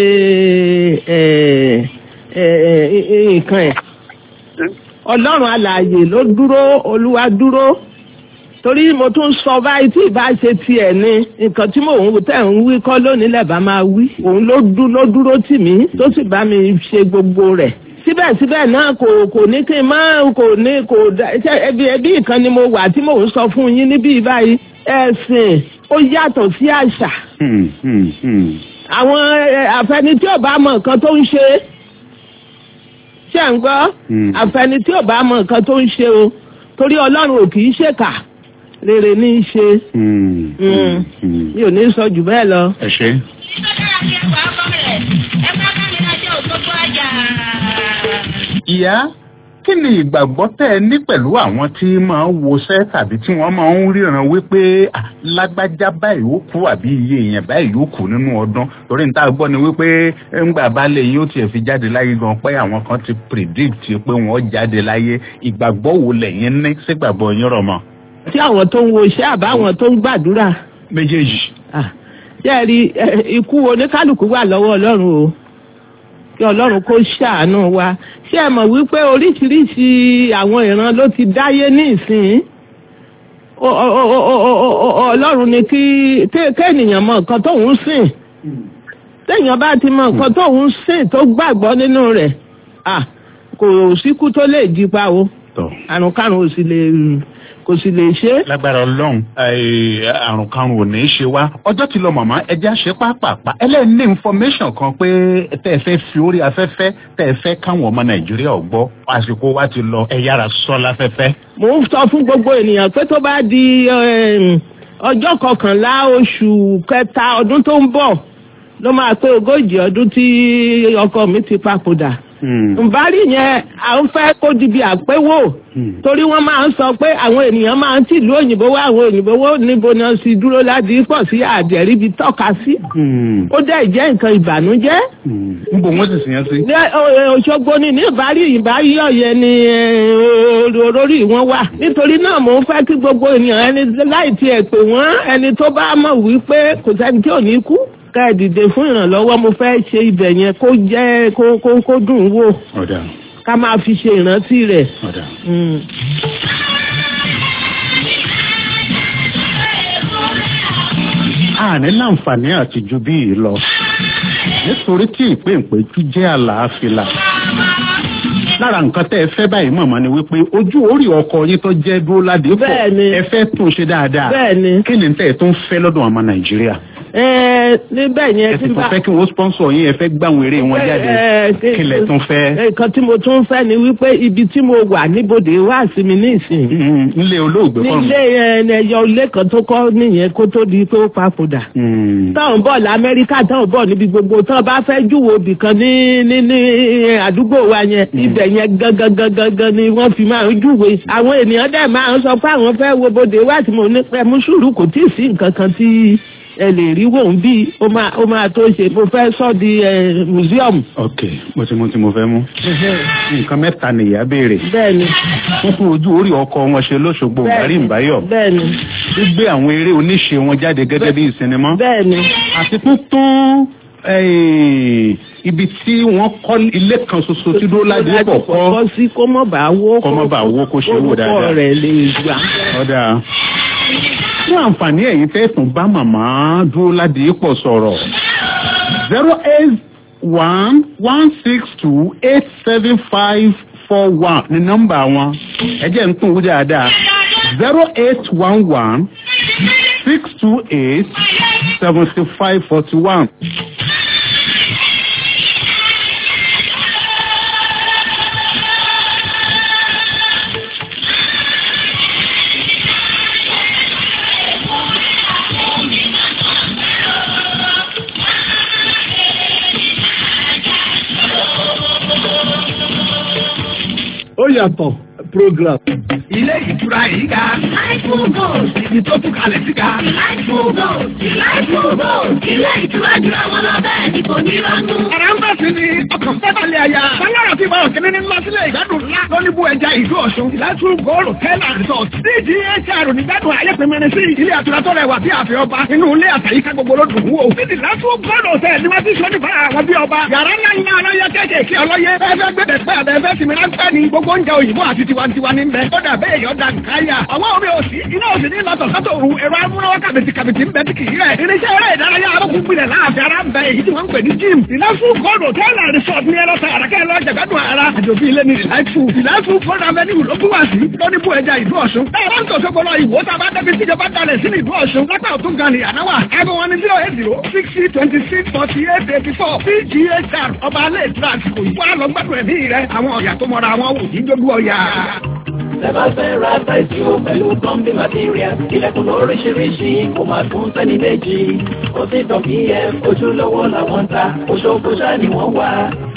ẹ, ẹ, ẹ, nǹkan ẹ̀ ọlọ́run alààyè ló dúró olúwa dúró torí mo tún sọ báyìí tí ìbá ṣe tiẹ̀ ni nǹkan tí mò ń tẹ̀ ń wí kọ́ lónìí lẹ́bàá máa wí òun ló dú ló dúró tì mí tó sì bá mi ṣe gbogbo rẹ̀ síbẹ̀síbẹ̀ náà kò kò ní kí n má kò ní kò dá ṣe ẹbí ẹbí ìkan ni mo wà tí mò ń sọ fún yín níbí báyìí ẹ̀sìn ó yàtọ̀ sí àṣà àwọn ẹ, àfẹni tí ò bá mọ nǹkan tó ń ṣe ṣe ń gbọ́ àfẹni tí ò bá mọ nǹkan tó ń ṣe o torí ọlọ́run ò kì í ṣèkà rere ní í ṣe Mm. mi ò ní sọ jù bẹ́ẹ̀ lọ. ẹ ṣe. Nígbà tí a ṣe wà á kọ́ rẹ̀, ẹ bá bá mi lọ́jọ́ ògbógbó ọjà. ìyá kí ni ìgbàgbọ́ tẹ́ ẹ ní pẹ̀lú àwọn tí máa ń wọṣẹ́ tàbí tí wọ́n máa ń ríran wípé ah, lágbájá báyìí ó kú àbí iye èèyàn báyìí ó kú nínú ọdún torí níta gbọ́ ni wípé ńgbà balẹ̀ yìí ó tiẹ̀ fi jáde láyé gan pé àwọn kan ti predict pé wọ́n jáde láyé ìgbàgbọ́ wo lẹ́yìn ní sígbàgbọ́ yín rọ̀ mọ́. tí àwọn tó ń wo iṣẹ́ àbáwọn tó ń gbàdúrà méjèèjì. ṣé ẹ rí ẹ, ikú oníkálukú wà lọ́wọ́ ọlọ́run o kí ọlọ́run kó ṣàánú wa ṣé ẹ mọ̀ wípé oríṣiríṣi àwọn ìran ló ti dáyé ní ìsìn O- o- o- o- o- o- o- ọlọ́run ni kí ké- kéèyàn mọ nǹkan tóun sìn téèyàn bá ti mọ nǹkan tóun sìn tó gbàgbọ́ nínú rẹ̀ ah, kò síkú tó lè jí pa o àrùn kárùn ò sì lè kò sì lè ṣe é. lágbára ọlọ́run ẹ, àrùn karùn-ún ò ní í ṣe wá ọjọ́ ti lọ màmá ẹja ṣe pápápá ẹlẹ́ni information kan pé tẹ́ ẹ fẹ́ fi orí afẹ́fẹ́ tẹ́ ẹ fẹ́ káwọn ọmọ nàìjíríà ò gbọ́ àsìkò wa ti lọ ẹ yára sọ láfẹ́fẹ́. mo ń sọ fún gbogbo ènìyàn pé tó bá di em, ọjọ́ kọkànlá oṣù kẹta ọdún tó ń bọ̀ ló máa pé ogójì ọdún tí ọkọ mi ti papòdà. nbari yẹn à ń fẹ́ kó di bí àpéwò torí wọ́n máa ń sọ pé àwọn ènìyàn máa ń tìlú òyìnbó wá àwọn òyìnbó wó níbo náà sì dúró láti pọ̀ sí àdẹ̀ríbi tọ́ka sí. ó dẹ̀ jẹ́ nǹkan ìbànújẹ́ ń bò wọ́n sì sìn yẹn sí. ní ọ- Òṣogbo ni ní ìbárí ìbárí ọ̀yẹ́ ni eh, olórí wọn wà nítorí náà mò ń fẹ́ kí gbogbo ènìyàn ẹni láì tiẹ̀ pè wọ́n ẹni tó bá mọ̀ wípé kò sẹ́ni tí ò ní kú ká ẹ dìde fún ìrànlọ́wọ́ mo fẹ́ ṣe ibẹ̀ yẹn kó jẹ́ kó kó kó dùn ún wò ọ̀dà ká máa fi ṣe ìrántí rẹ̀. ọ̀dà. Mm. àní láǹfààní àti ju bí yìí lọ nítorí tí ìpéǹpéjú jẹ́ àlàáfíà lára nǹkan tẹ́ ẹ fẹ́ báyìí mọ̀mọ́ ni wípé ojú orí ọkọ yín tó jẹ́ dúró ládé pọ̀ ẹ fẹ́ tún ṣe dáadáa Bẹ́ẹ̀ni. kí ni tẹ́ ẹ tún fẹ́ lọ́dọ̀ ọmọ nàìjíríà ẹ níbẹ̀ yẹn ẹ tí sì tún bá fẹ́ kí wọ́n sponsor yín ẹ fẹ́ gbàwọn eré wọn jáde Ẹ, ẹ, kí lẹ tún fẹ́. nǹkan tí mo tún fẹ́ ni wípé ibi tí mo wà níbodè wá sí mi ní ìsìn. nílé olóògbé kọ́ nílé ẹ, ẹyọ ilé kan tó kọ́ nìyẹn kó tó di pé ó papòdà. táwọn bọ̀ lamẹ́ríkà táwọn bọ̀ níbi gbogbo táwọn bá fẹ́ júwò ibì kan ní ní ní àdúgbò wa yẹn ibẹ̀ yẹn gangan gangan gan ni wọ́n fi máa ń júwe. àwọn ènìyàn dẹ̀ máa ń sọ pé àwọn fẹ́ wo bodè wá tí mo ní pẹ́ mú sùúrù kò tí ì sí nǹkan kan tí ẹ lè rí wò ń bí ó máa ó máa tó ṣe mo fẹ́ sọ di ẹ museum. ok mo ti mú tí mo fẹ́ mú nǹkan mẹ́ta nìyá béèrè bẹ́ẹ̀ni wọ́n fún ojú orí ọkọ wọn ṣe lóṣogbo bàrí ìbáyọ̀ bẹ́ẹ̀ni gbígbé àwọn eré oníṣe wọn jáde gẹ́gẹ́ bí ìsinimá bẹ́ẹ̀ni àti tuntun eh, ibi tí wọ́n kọ́ ilé kan ṣoṣo tí dúró ládé pọ̀ kọ́ kọ́ sí kó mọ̀ bá wó kọ́ mọ́ bá wó kó ṣe wò dáadáa. orúkọ rẹ̀ lè gbà. ọ̀dà fún àǹfààní ẹ̀yin tẹ́ tún bá màmá dúró ládé pọ̀ sọ̀rọ̀ zero eight one one six two eight seven five four one ní nọ́mbà wọn ẹ jẹ́ ń tún wú dáadáa zero eight one one six two eight seventy five forty one. ó yàtọ̀ program. ilé ìtura yìí ga. ibi tó tún kalẹ̀ sí ga. ilé ìtura jura wọn lọ bẹ́ẹ̀ ni kò ní rọ́nú. Ẹ̀rọ ń bẹ̀ sí ni ọkàn fẹ́balẹ̀ àyà. Báyọ̀rọ̀ ti bá òkè ní lọ sílẹ̀ ìgbádùn ńlá. Lọ́níbù ẹja ìlú Ọ̀ṣun. Ìlàtú Gold Hotel and Resort. DGHR nígbàdùn ayé pẹ̀mẹ́rin sí ilé àtúrà tó rẹwà bí àfẹ́ ọba. Inú ilé àtàyíká gbogbo ló dùn wò. Níbi ìlàtú Gold Hotel ni wọ́n ti sọ nípa àwọn bí ọba. Yàrá ńlá ńlá ọlọ́yẹ kéékèèké ọlọ́yẹ. Fẹ́fẹ́ gbẹ̀dẹ̀ pẹ́ àbẹ̀ fẹ́ sinmi ráńpẹ́ ni. Gbogbo oúnjẹ òyìnbó àti tiwantiwa ní bẹ. Ó dà bẹ́ẹ̀ yọ̀ dà nkáyà. Àwọn omi òsì iná òsì ní lọ́tọ̀ sọ́tò òru ẹ̀rọ amúnáwá kàbìtì kàbìtì ń bẹ tí kì í rẹ̀. Irinṣẹ́ eré ìdárayá arókùn gbilẹ̀ láàfin ara ń bẹ èyí tí wọ́n ń pè ní gym. Ìlàsù Gold Hotel and Resort ní ẹlọ́ta àràkẹ́ lọ jẹ̀gbádùn ara. Àjòbí ilé ní ìlàsù. Ìlàsù Gold Avenue ló bú wá sí. Lóní bú ẹja ìlú Ọ̀ṣun. Ẹ̀rọ ń tòṣogbo lọ ìwò tá a bá débi síjọba dalẹ̀ sí ìlú Ọ̀ṣun. Lápá òtún gan ni ànáwà. Aago wọn ni zero eight zero sixty twenty six forty eight eighty four. PGHR ọba alẹ́ ìtura àsìkò yìí. Wọ́n á lọ gbádùn ẹ̀mí rẹ̀. Àwọn ọ̀yà tó mọra wọn wò ní jójú ọ̀yà. Tẹ́bá fẹ́ ra táìsì o pẹ̀lú plumbing material. Ilẹ̀kùn lóríṣiríṣi kò máa tún sẹ́ni méjì. Ó sì tàn pf ojúlówó làwọn ń ta. Òṣogbo ṣá ni wọ́n wá.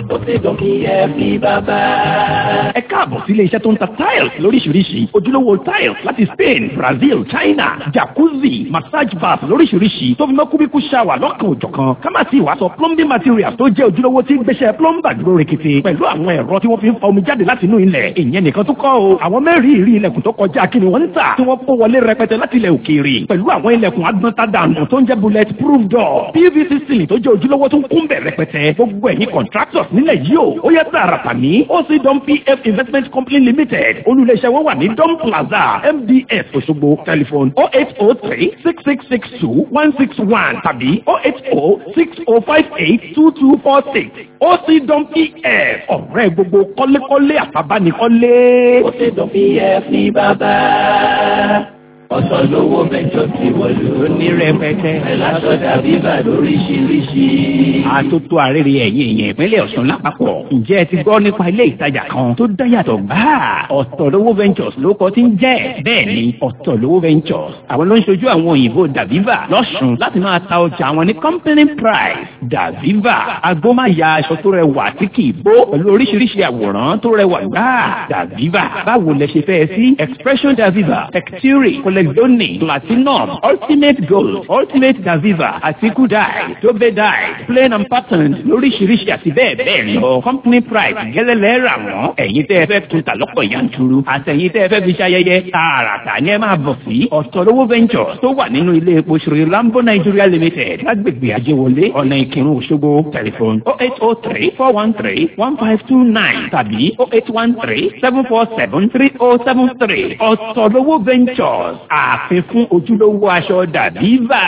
ó ti dùn kí ẹ fi bàbá. ẹ káàbọ̀ sí ilé iṣẹ́ tó ń ta tiles lóríṣiríṣi ojúlówó tiles láti Spain Brazil China jacuzzi massage bath lóríṣiríṣi tó fi mọ́ kúbíkú shower lọ́kàn òjọ̀kan ká má sì wá sọ plumbing materials tó jẹ́ ojúlówó tí ń gbéṣẹ́ plumber dúró rekete pẹ̀lú àwọn ẹ̀rọ tí wọ́n fi ń fa omi jáde láti inú ilẹ̀ ìyẹn nìkan tó kọ́ o àwọn mẹ́rin ìrí ilẹ̀kùn tó kọjá kí ni wọ́n ń tà tí wọ́n kó wọlé rẹpẹtẹ láti ilẹ̀ òkèèrè pẹ̀lú àwọn ilẹ̀kùn agbọ́ntadànù tó ń jẹ́ bullet proof door pvc ceiling tó jẹ́ ojúlówó tó ń kún bẹ̀ rẹpẹtẹ gbogbo ẹ̀yin contractors nílẹ̀ yìí o ó yẹ tààràtà ní oc dom pf investment company limited olùléṣẹ́ wọn wà ní dom plaza mds òṣogbo telephone oh eight oh three six six six two one six one tàbí oh eight oh six oh five eight two two four six oc dom pf ọ̀rẹ́ gbogbo kọ́lékọ́lé àtàbánikọ́lé. ó ti dùn kí ẹ fi bàbá. ọ̀sán lówó mẹ́jọ ti wọ̀lú. ní rẹpẹtẹ. ẹ̀lásọ̀dà bíbà lóríṣiríṣi. àtótó àrèrè ẹ̀yìn èèyàn ìpínlẹ̀ Ọ̀ṣun lápapọ̀. ǹjẹ́ ẹ ti gbọ́ nípa ilé ìtajà kan tó dáyàtọ̀ gbáà? ọ̀tọ̀lówó ventures ló kọ́ tí ń jẹ́. bẹ́ẹ̀ ni ọ̀tọ̀lówó ventures. àwọn ló ń ṣojú àwọn òyìnbó dàbíbà lọ́sùn láti máa ta ọjà àwọn ní company price. dàbíbà agbómáya aṣọ tó rẹwà tí kì í bó pẹ̀lú oríṣiríṣi àwòrán tó rẹwà gbáà. dàbíbà báwo lẹ ṣe fẹ́ sí expression dàbíbà texture colexonic platinum ultimate gold ultimate daviva àti kudai dobe dye plain and patterned lóríṣiríṣi àti bẹ́ẹ̀ bẹ́ẹ̀ lọ company price gẹ́lẹ́lẹ́ rà wọ́n ẹ̀yin tẹ́ ẹ fẹ́ tún ta lọ́pọ̀ yanturu àtẹ̀yin tẹ́ ẹ fẹ́ fi ṣayẹyẹ tààràtà ni ẹ máa bọ̀ sí ọ̀tọ̀lówó ventures tó wà nínú ilé epo ṣòro lambo nigeria limited lágbègbè àjẹwọlé ọ̀nà ìkírun òṣogbo telephone oh eight oh three four one three one five two nine tàbí oh eight one three seven four seven three oh seven three ọ̀tọ̀lówó ventures ààfin fún ojúlówó aṣọ dàbíbà.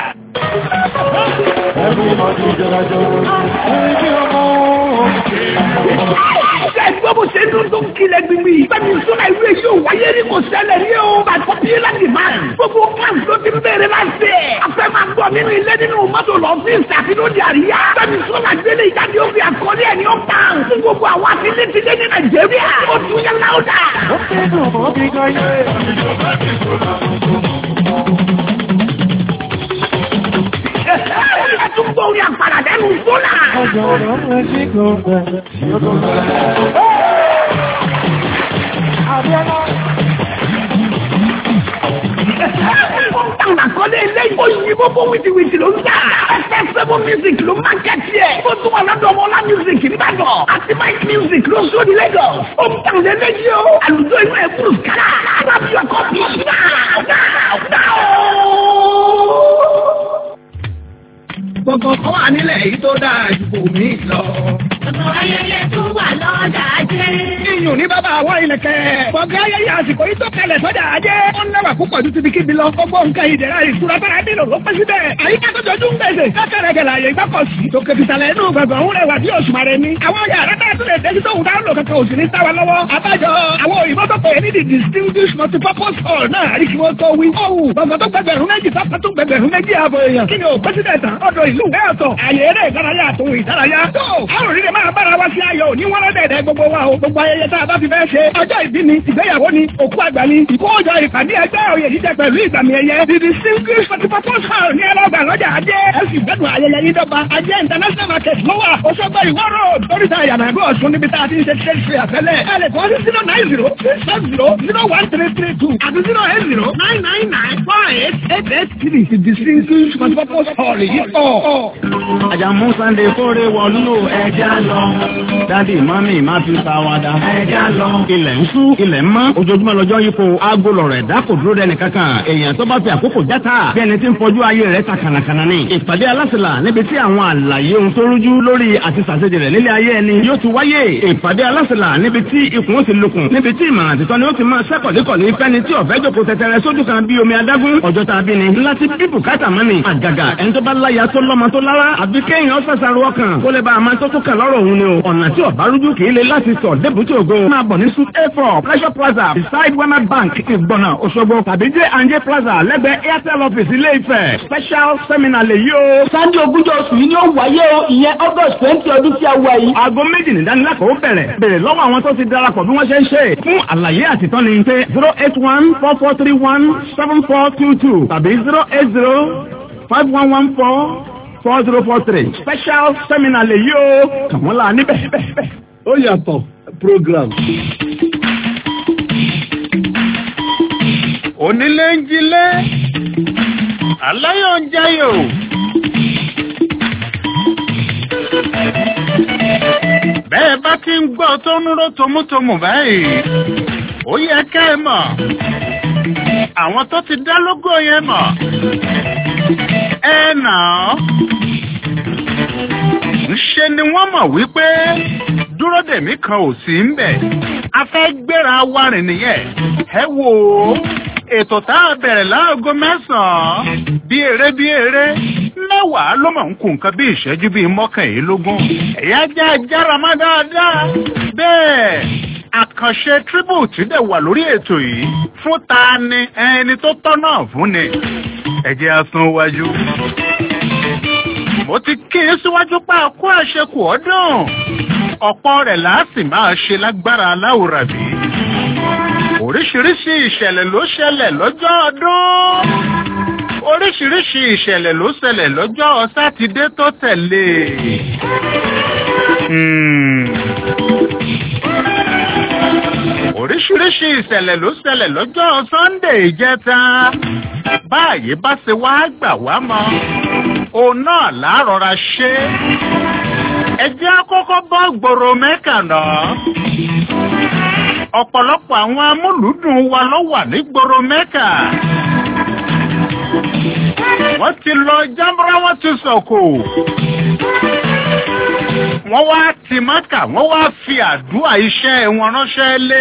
Ẹgbẹ́ bó ṣe dún tó ń kilẹ̀ gbìngbì. Bẹ́ẹ̀ni sọ́nà ìlú èyí ò wáyé rí kò ṣẹlẹ̀ ní o. Bàtọ́ bí láti máa. Gbogbo class ló ti bẹ̀rẹ̀ máa ṣe. A fẹ́ máa gbọ́ nínú ilé nínú mọ́tò lọ́fíìsì àti lóde àríyá. Bẹ́ẹ̀ni sọ́nà gbélé ìjáde ó fi àkọlé ẹ̀ ní ó pa. Fún gbogbo àwọn àtìlẹ́ ti dé ní Nàìjíríà. Ó tún yẹ láwùdà. Ó fẹ́ dùn ó bí gan yé. Ẹ tún gbọ́ orí àpàrà lẹ́nu sọ́nà. Àkọlé eléyìí ó yí gbogbo wìtìwìtì ló ń tà. Ẹsẹ̀ sẹ́fún music ló máa kẹ́tì ẹ̀. Ó tún wà lọ́dọ̀ ọmọlá music nìbàdàn. Àti Mike music ló sọ ní Lagos. Ó ń tàn lélẹ́yìí o. Àlùjọ inú ẹ̀ kúrò kára. Rábì ọkọ̀ bí náà náà náà o. Gbogbo kan wà nílẹ̀ yìí tó dáa ju bòmí lọ. Ọ̀pọ̀ ayẹyẹ tó wà lọ́jà ajé. Iyùn ní bàbá àwọn ìlẹ̀kẹ̀. Gbọ̀ngàn ayẹyẹ àsìkò yìí tó kalẹ̀ sọ́jà ajé. Ó ń lẹ́wà púpọ̀ ju tibi kíbi lọ. Gbogbo nǹkan ìdẹ̀ra ìtura bára nílò ló pẹ́ síbẹ̀. Àyíká tó jọjú ń gbèsè. Kákẹ́rẹ́ gẹ̀lẹ́ àyè ìgbàkọ̀sí. Tòkè tìsàlẹ̀ inú gbọ̀ngàn òun rẹwà bí òṣùmàrè ni. Àwọn yàrá tá a tún lè dé sí tóun dáhùn lò kankan òsì ní sáwa lọ́wọ́. Àbájọ àwọn òyìnbó tó pè é ní the distinguished multipurpose hall náà àrí kí wọ́n tó wí. Ọ̀hún gbọ̀ngàn tó gbẹgbẹ̀rún méjì tọ́pẹ́ tó gbẹgbẹ̀rún méjì ààbò èèyàn. Kí ni ò pẹ́sídẹ̀ tán? Ọ̀dọ̀ ìlú ìwé ọ̀tọ̀. Àyè eré ìdárayá àtòhun ìdárayá. Tó àwọn òrìrì máa bára wá sí ayọ̀ òní wọ́n rọ́dẹ̀dẹ̀ gbogbo wa o. Gbogbo ayẹyẹ tá a bá fi fẹ́ ṣe. Ọjọ́ ìbí ni, ìgbéyàwó ni, òkú àgbà ni, ìkójọ ìpàdé ẹgbẹ́ òye jíjẹ pẹ̀lú ìgbàmì ẹ̀yẹ. The distinguished multipurpose hall ní ẹlọ́gbà lọ́jà ajé. Ẹ sì gbẹ́dùn ayẹyẹ yín dọ́gba. Ajé international market ló wà. Òṣogbo ìwọ́ road. Oríta ìyànàgbé ọ̀ṣun níbi tá a ti ń ṣe trade fair àtẹ́lẹ̀. Ẹ lè kọ́ sí zero nine zero six seven zero zero one three three two àti zero eight zero nine nine nine four eight eight eight three. The distinguished multipurpose hall yìí pọ̀. Àjàmú Sunday kórè wọ̀lú ẹja lọ. Dádì mọ́mì má fi ta wada. Ẹja lọ. Ilẹ̀ ń sú, ilẹ̀ ń mọ́. Ojoojúmọ́ lọ́jọ́ yípo. Aago lọ̀rọ̀ ẹ̀dá kò dúró dẹ́ni kankan. Èèyàn tó bá fi àkókò játa. Bí ẹni tí ń fojú ayé rẹ̀ ta kànàkànà ni. Ìpàdé alásìlà níbi tí àwọn àlàyé ohun tó rújú lórí àti sàṣejì rẹ̀ nílé ayé ẹni yóò ti wáyé. Ìpàdé alásìlà níbi tí ikùn ó ti lukùn. Níbi tí ìmọ̀ràn àtìtọ́ ni ó ti máa ṣẹ́kọ̀dékọ̀dé fẹ́ni tí ọ̀fẹ́ jòkó tẹtẹrẹ sójú kan bí omi adágún. Ọjọ́ tá a bí ni. Láti bí bùkátà mọ́ni. Àgàgà ẹni tó bá láya tó lọ́mọ tó lára. Àbí kéèyàn ṣàṣàrò ọkàn. Kó lè bá a máa tó tó kàn lọ́rọ̀ òun ni o. Ọ̀nà tí ọ̀bá rújú kì í le láti sọ débùtì ògo. Máa bọ̀ ní Suit A4 Pleasure Plaza beside Wema Bank Ìgbọ̀nà Òṣogbo tàbí J and J Plaza lẹ́gbẹ̀ẹ́ Airtel office Ilé Ifẹ̀. Special seminar lè yí o. Sunday ogúnjọ́ oṣù yìí ni ó wáyé o ìyẹn August twenty ọdún tí a wà yìí. Aago méjì ní ìdánilẹ́kọ̀ọ́ bẹ̀rẹ̀. Bèrè lọ́wọ́ àwọn tó ti darapọ̀ bí wọ́n ṣe ń ṣe. Fún àlàyé àtìtọ́ni pé zero eight one four four three one seven four two two tàbí zero eight zero five one one four four zero four three special seminar lè yí o kàn wọ́n la níbẹ̀. ó yàtọ̀ program. onílé ń jílé aláyọ̀ ń jayò. bẹ́ẹ̀ bá ti ń gbọ́ tó ń ró tomutomu báyìí ó yẹ ká ẹ mọ̀ àwọn tó ti dá lógó yẹn mọ̀ ẹ nà án ńṣe ni wọ́n mọ̀ wípé dúró dèmí kan ò sí ń bẹ̀ a fẹ́ gbéra wa rìn nìyẹn ẹ wò ó ètò tá a bẹ̀rẹ̀ láago mẹ́sàn-án bí eré bí eré mẹ́wàá ló mọ̀ ń kú nǹkan bí ìṣẹ́jú bíi mọ́kànlélógún ẹ̀yà já jára má dáadáa bẹ́ẹ̀ àkànṣe tribute dẹ̀ wà lórí ètò yìí fún ta ni ẹni tó tọ́ náà fún ni ẹ̀jẹ̀ asan wájú. mo ti kí i síwájú pa àkó àṣekù ọdún ọ̀pọ̀ rẹ̀ láàsì máa ṣe lágbára aláwòrán bí oríṣiríṣi ìṣẹ̀lẹ̀ ló ṣẹlẹ̀ lọ́jọ́ ọdún oríṣiríṣi ìṣẹ̀lẹ̀ ló ṣẹlẹ̀ lọ́jọ́ sátidé tó tẹ̀lé. Hmm. oríṣiríṣi ìṣẹ̀lẹ̀ ló ṣẹlẹ̀ lọ́jọ́ sunday ìjẹta báyìí bá ṣe wá gbà wá mọ́ òun náà láàrọ̀ra ṣe ẹ jẹ́ àkọ́kọ́ bọ́ gbòòrò mẹ́kà náà ọ̀pọ̀lọpọ̀ àwọn amúlùúdùn wa ló wà ní gbòòrò mẹ́kà wọ́n ti lọ jábọ́rá wọ́n ti sọ̀kò wọ́n wá ti mọ́kà wọ́n wá fi àdúrà iṣẹ́ wọn ránṣẹ́ lé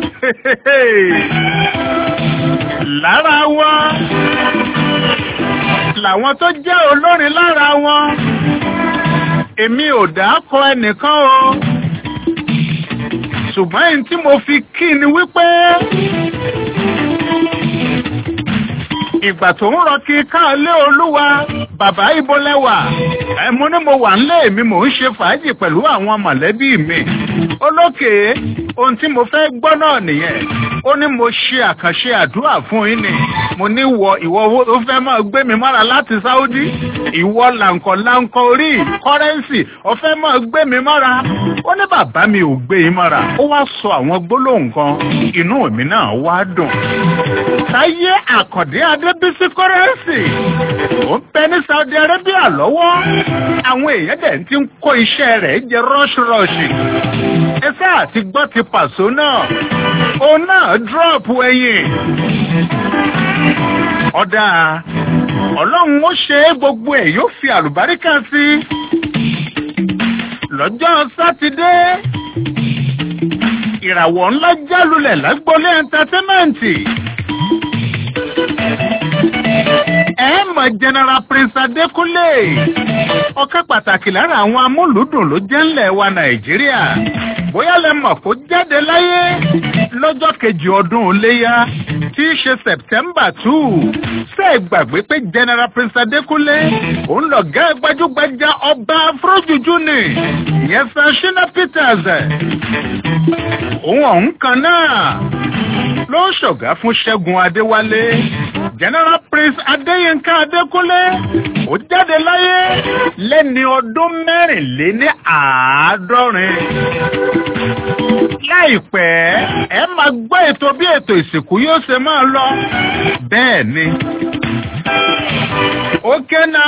lára wọn làwọn tó jẹ́ olórin lára wọn èmi ò dákọ ẹnìkan o ṣùgbọ́n èyí tí mo fi kí ni wípé ìgbà tó ń rọ kí káàlé olúwa bàbá ibo lẹ́wà ẹ mo ní mo wà nílé mi mò ń ṣe fàájì pẹ̀lú àwọn mọ̀lẹ́bí mi olókè ohun tí mo fẹ́ gbọ́ náà nìyẹn ó ní mo ṣe àkànṣe àdúrà fún yín ni mo ní wọ ìwọ ó fẹ́ máa gbé mi mọ́ra láti sáúdí ìwọ làǹkọ̀ làǹkọ̀ orí kọ́rẹ́ǹsì ó fẹ́ máa gbé mi mọ́ra ó ní bàbá mi ò gbé yín mọ́ra ó wá sọ àwọn gbólóhùn kan inú mi náà wá dùn táyé àkàndé adébísí kọ́rẹ́ǹsì ó ń bẹ ní saudi arabia lọ́wọ́ àwọn èèyàn dẹ̀ ti ń kó iṣẹ́ rẹ̀ jẹ rọ́ṣirọ́ṣì ẹsẹ́ àti gbọ́ ti pàṣọ náà òun náà dúrọ́ọ̀pù ẹ̀yìn ọ̀dà ọlọ́run ó ṣe é gbogbo ẹ̀ yóò fi àlùbáríkà sí lọ́jọ́ sátidé ìràwọ̀ ńlá jálulẹ̀ lágbólé ẹ̀ńtátẹ́mẹ́ǹtì ẹ mọ̀ general prince adékúnlé ọ̀kan pàtàkì lára àwọn amúlùúdùn ló jẹ́ ńlẹ̀ wa nàìjíríà bóyá lẹ mọ̀ kó jáde láyé lọ́jọ́ kejì ọdún iléyà tí í ṣe september two ṣe é gbàgbé pé general prince adékúnlé òun lọ̀gá gbajúgbajà ọba afrojuju ni ìyẹn sanṣina peters òun ọ̀hún kan náà ló ń ṣọ̀gá fún ṣẹ́gun adéwálé general prince adéyínká adékúnlé ó jáde láyé lẹ́ni ọdún mẹ́rìnléní àádọ́rin láìpẹ́ ẹ máa gbọ́ ètò bí ètò ìsìnkú yóò ṣe máa lọ bẹ́ẹ̀ ni ó kéna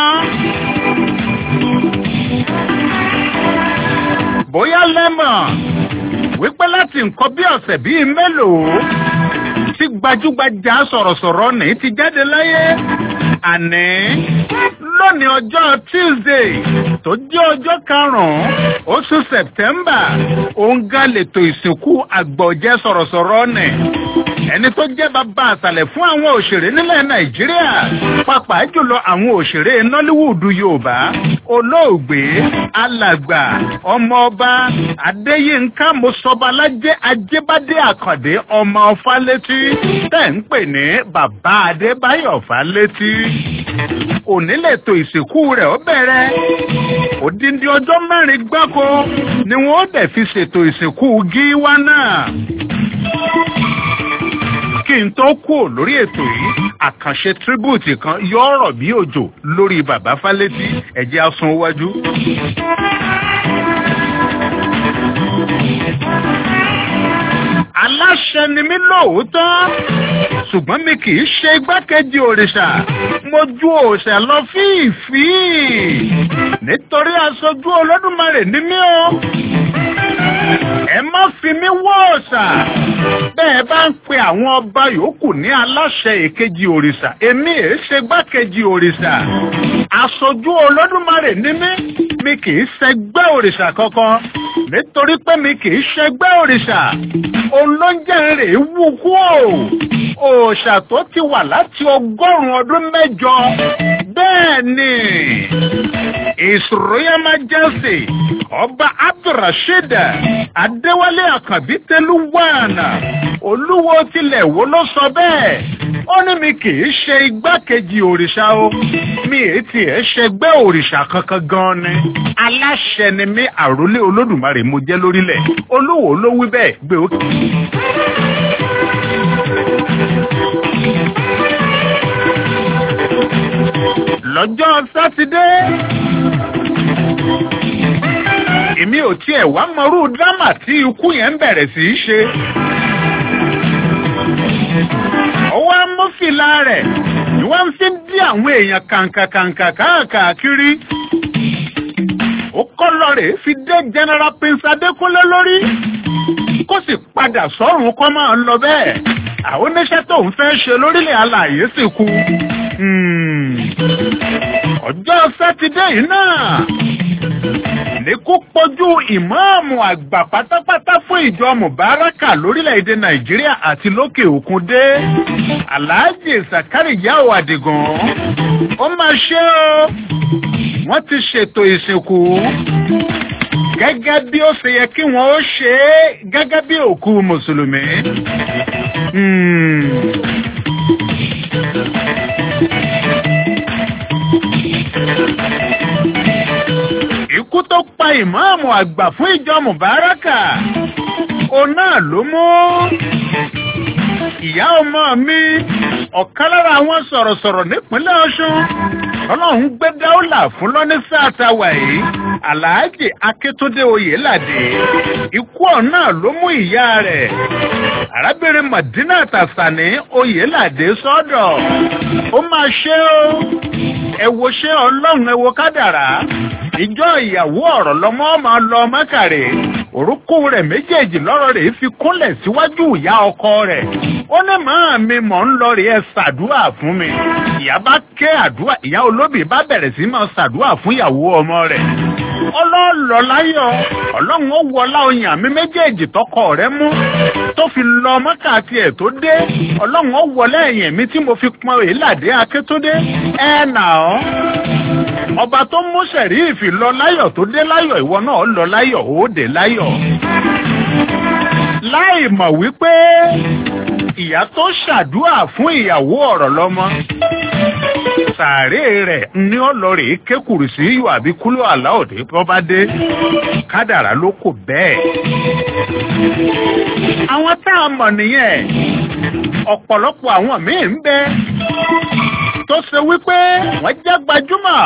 bóyá lẹ́mọ̀ wípé láti nǹkan bí ọ̀sẹ̀ bíi mélòó tí gbajúgbajà sọ̀rọ̀sọ̀rọ̀ ní ti jáde láyé àní lónìí ọjọ́ tuesday tó jẹ́ ọjọ́ karùn-ún oṣù september òun gan lètò ìsìnkú àgbọ̀jẹ́ sọ̀rọ̀sọ̀rọ̀ nì ẹni tó jẹ́ bàbá àṣàlẹ̀ fún àwọn òṣèré nílẹ̀ nàìjíríà pàápàá jùlọ àwọn òṣèré nollywood yorùbá olóògbé alàgbà ọmọọba adéyínká mọ́sọ́balájẹ́ ajébádé àkàndé ọmọ fálétí tẹ̀ ń pè ní bàbá adébáyọ̀ fálétí òní lètò ìsìnkú rẹ̀ ó bẹ̀rẹ̀ òdìndín ọjọ́ mẹ́rin gbáko ni wọ́n dẹ̀ fi ṣètò ìsìnkú gíwá náà kí n tó kú lórí ètò yìí àkànṣe tribute kan yóò rọ̀ bí òjò lórí bàbá fálétí ẹ̀jẹ̀ asun iwájú. aláṣẹ ni mí lóòótọ́ ṣùgbọ́n mi kì í ṣe igbákejì òrìṣà mo ju òòṣà lọ fíìfíì nítorí aṣojú olódùmarè ni mí o ẹ má fi mí wọ́ òòṣà bẹ́ẹ̀ bá ń pe àwọn ọba yòókù ní aláṣẹ èkejì òrìṣà èmi èé ṣe igbákejì òrìṣà aṣojú olódùmarè ni mí mi kì í ṣẹgbẹ́ òrìṣà kankan nítorí pé mi kì í ṣẹgbẹ́ òrìṣà òun ló ń jẹ́ rè é wú kú o òòṣà tó ti wà láti ọgọ́rùn-ún ọdún mẹ́jọ bẹ́ẹ̀ ni His Royal Majesty ọba abdulrasheed adéwálé àkànbí tẹlúwàánà olúwo tilẹ̀ wo ló sọ bẹ́ẹ̀ ó ní mi kì í ṣe igbákejì òrìṣà o mi èé tiẹ̀ ṣẹgbẹ́ òrìṣà kankan gan ni aláṣẹ ni mí àrólé olódùmarè mo jẹ́ lórílẹ̀ olúwo ló wí bẹ́ẹ̀ gbé ó. lọ́jọ́ sátidé èmi ò tiẹ̀ wá mọrú dírámà tí ikú yẹn ń bẹ̀rẹ̀ sí í ṣe. ọwọ́ amófìlà rẹ̀ ni wọ́n fi ń dí àwọn èèyàn kàǹkàkàǹkà káàkiri. ó kọ́ lọ rèé fi dé general prince adékúnlé lórí kó sì padà sọ́run kọ́ máa ń lọ bẹ́ẹ̀ àwọn oníṣẹ́ tó ń fẹ́ ṣe lórílẹ̀ alàyè sì kú. ọjọ́ sátidé yìí náà ní kó pọ̀jù ìmáàmù àgbà pátápátá fún ìjọ mubaraka lórílẹ̀‐èdè nàìjíríà àti lókè òkun dé aláàjì sàkárìyáwó àdìgàn ó máa ṣe o wọ́n ti ṣètò ìsìnkú gẹ́gẹ́ bí ó ṣe yẹ kí wọ́n ó ṣe é gẹ́gẹ́ bí òkú mùsùlùmí. ikú tó pa ìmáàmù àgbà fún ìjọ mubaraka òun náà ló mú ìyá ọmọ mi ọ̀kan lára àwọn sọ̀rọ̀sọ̀rọ̀ nípínlẹ̀ ọ̀ṣun ọlọ́run gbé dáúlà fún lọ́ní sáàtàwà yìí aláàjì akíntúndé oyèládé ikú ọ̀nà ló mú ìyá rẹ̀ arábìnrin madina tàṣàní oyèládé sọ́dọ̀ ó máa ṣe ó ẹ wo ṣé ọlọ́run ẹ wo kádàrá ìjọ ìyàwó ọ̀rọ̀ lọ́mọ máa lọ mọ́kàrẹ́ orúkún rẹ̀ méjèèjì lọ́rọ̀ rẹ̀ fi kúnlẹ̀ síwájú ìyá ọkọ rẹ̀ ó ní màá mi mọ̀ ń lọ rí ẹ ṣàdúrà fún mi ìyá bá ké àdúrà ìyá olóbì bá bẹ̀rẹ̀ sí máa ṣàdúrà fún ìyàwó ọmọ rẹ̀ ọlọ́ọ̀lọ́ láyọ̀ ọlọ́run ó wọlá oyin àmì méjèèjì tọkọ rẹ̀ mú tó fi lọ mọ́kà tiẹ̀ tó dé ọlọ́run ó wọlé ẹ̀yìn mi tí mo fi pọn èélàdé akétódé ẹ̀ nà ọ́ ọba tó mú sẹ̀ríìfì lọ láyọ̀ tó dé láyọ̀ ìwọ náà lọ láyọ̀ ó dé láyọ̀ láì mọ̀ wípé ìyá tó ṣàdúà fún ìyàwó ọ̀rọ̀ lọ́mọ sàárè rẹ̀ ní ọlọ́rẹ̀ kékùrù sí yóò àbí kúlò àláòdè tó bá dé kádàrá ló kò bẹ́ẹ̀. àwọn tá a mọ̀ nìyẹn ọ̀pọ̀lọpọ̀ àwọn míì ń bẹ tó ṣe wípé wọ́n jẹ́ gbajúmọ̀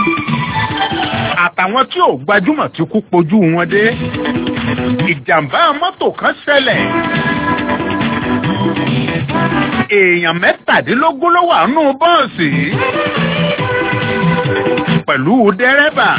àtàwọn tí ò gbajúmọ̀ tí kú pojú wọn dé ìjàmbá mọ́tò kan ṣẹlẹ̀ èèyàn mẹ́tàdínlógún ló wà nù bọ́ọ̀sì pẹ̀lú dẹ́rẹ́bà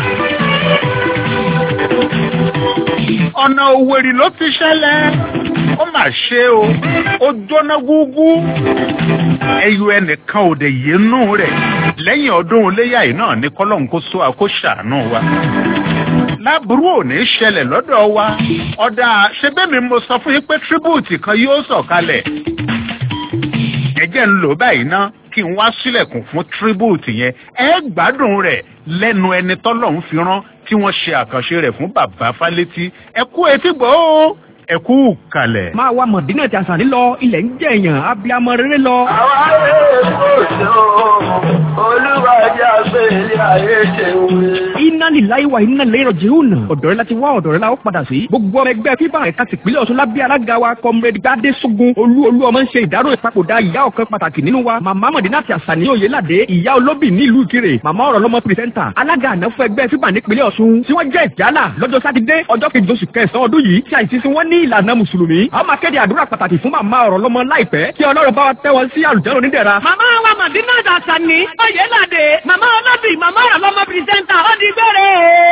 ọ̀nà òwèrè ló ti ṣẹlẹ̀ ó mà ṣe o ó jóná gúgú ẹyọ ẹnìkan ò dẹ̀ yénú rẹ̀ lẹ́yìn ọdún iléyà yìí náà ní kọ́lọ́n kó sọ àkó ṣàánú wa láburú ò ní ṣẹlẹ̀ lọ́dọ̀ wa ọ̀dà ṣebémi mo sọ fún yín pé tribute kan yóò sọ̀kalẹ̀ ẹjẹ́ ń lò báyìí ná kí n wá sílẹ̀kùn fún tribute yẹn ẹ gbádùn rẹ̀ lẹ́nu ẹni tọ́lọ́run fi rán tí wọ́n ṣe àkànṣe rẹ̀ fún bàbá fálétí ẹ kú etí gbọ́ ó ẹ kú kalẹ̀. máa wá mọ̀dínà tí a sàn nílọ ilẹ̀ ń jẹ́ èèyàn abiyamọ rere lọ. Àwọn ayé èkó ṣe o, olúwàjà gbé ilé ayé ṣe wé. iná níláyé wa iná lérò jehuna ọ̀dọ̀ rẹ láti wá ọ̀dọ̀ rẹ la ó padà sí. gbogbo ọmọ ẹgbẹ́ fífa ẹ̀ka tìpínlẹ̀ ọ̀ṣun lábẹ́ alága wa kọ́mrẹ́dì gbadé sógun olú olú ọmọ ń ṣe ìdárò ìpapòdà ìyá ọ̀kan pàtàkì nínú wa màmá mọ̀dínà tí a sàn ní òyeládé ìyá olóbì nílùú ìkirè màmá ọ̀rọ̀ lọ́mọ pírẹsẹ́ńtà alága àná fún ẹgbẹ́ fífa nípínlẹ̀ ọ̀ṣun tí wọ́n jẹ́ ìjálà lọ́jọ́ sátidé ọjọ́ kejì oṣù kẹsàn-án ọdún yìí tí àìsí sí wọn ní ìlànà mùsùlùmí a máa kéde àdúrà pàtàkì fún màmá ọ̀rọ̀ lọ́mọ láìpẹ́ kí ọlọ́run bá wa tẹ́ wọn sí àlùjọ́rò onídẹ̀ra. Màmá wa Màdínà Dàsánì, Oyèládé, màmá ọlọ́bì, màmá ọ̀rọ̀ lọ́mọ pìrìsẹ́ńtà, ó di gbére.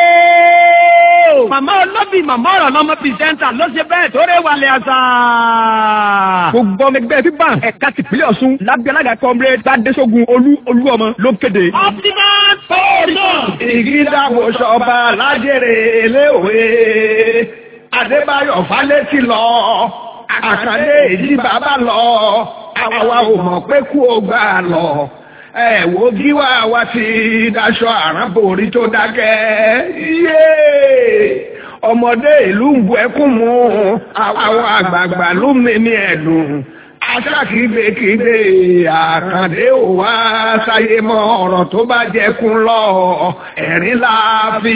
Màmá ọlọ́bì, màmá ọ̀rọ̀ lọ́mọ pìrìsẹ́ńtà ló ṣe bẹ́ẹ̀ tó rẹ̀ wàlẹ̀ àṣà. gbogbo ọmọ ẹgbẹ́ fífa ẹ̀ka tìpínlẹ̀ ọ̀ṣun lábẹ́ alága kọ́mrẹ́ gbadéṣogun olú olú ọmọ ló kéde. Optimal Pọ́ọ̀lù. Ìgídàgbò ṣọba lájèrè léòwe. Adébáyọ̀ Fálétí lọ. Àkàndé èjì bàbá lọ. Àwa ò mọ̀ pé kú ó gbà lọ. Ẹ wo gíwá wa ti daṣọ àránbòrí tó dákẹ́. Yéé! Ọmọdé ìlú ń bu ẹkún mu. Àwọn àgbààgbà ló mímí ẹ̀dùn. Aṣákìgbèkìgbè àkàndé ò wá sáyé mọ́ ọ̀rọ̀ tó bá jẹkún lọ. Ẹ̀rín la fi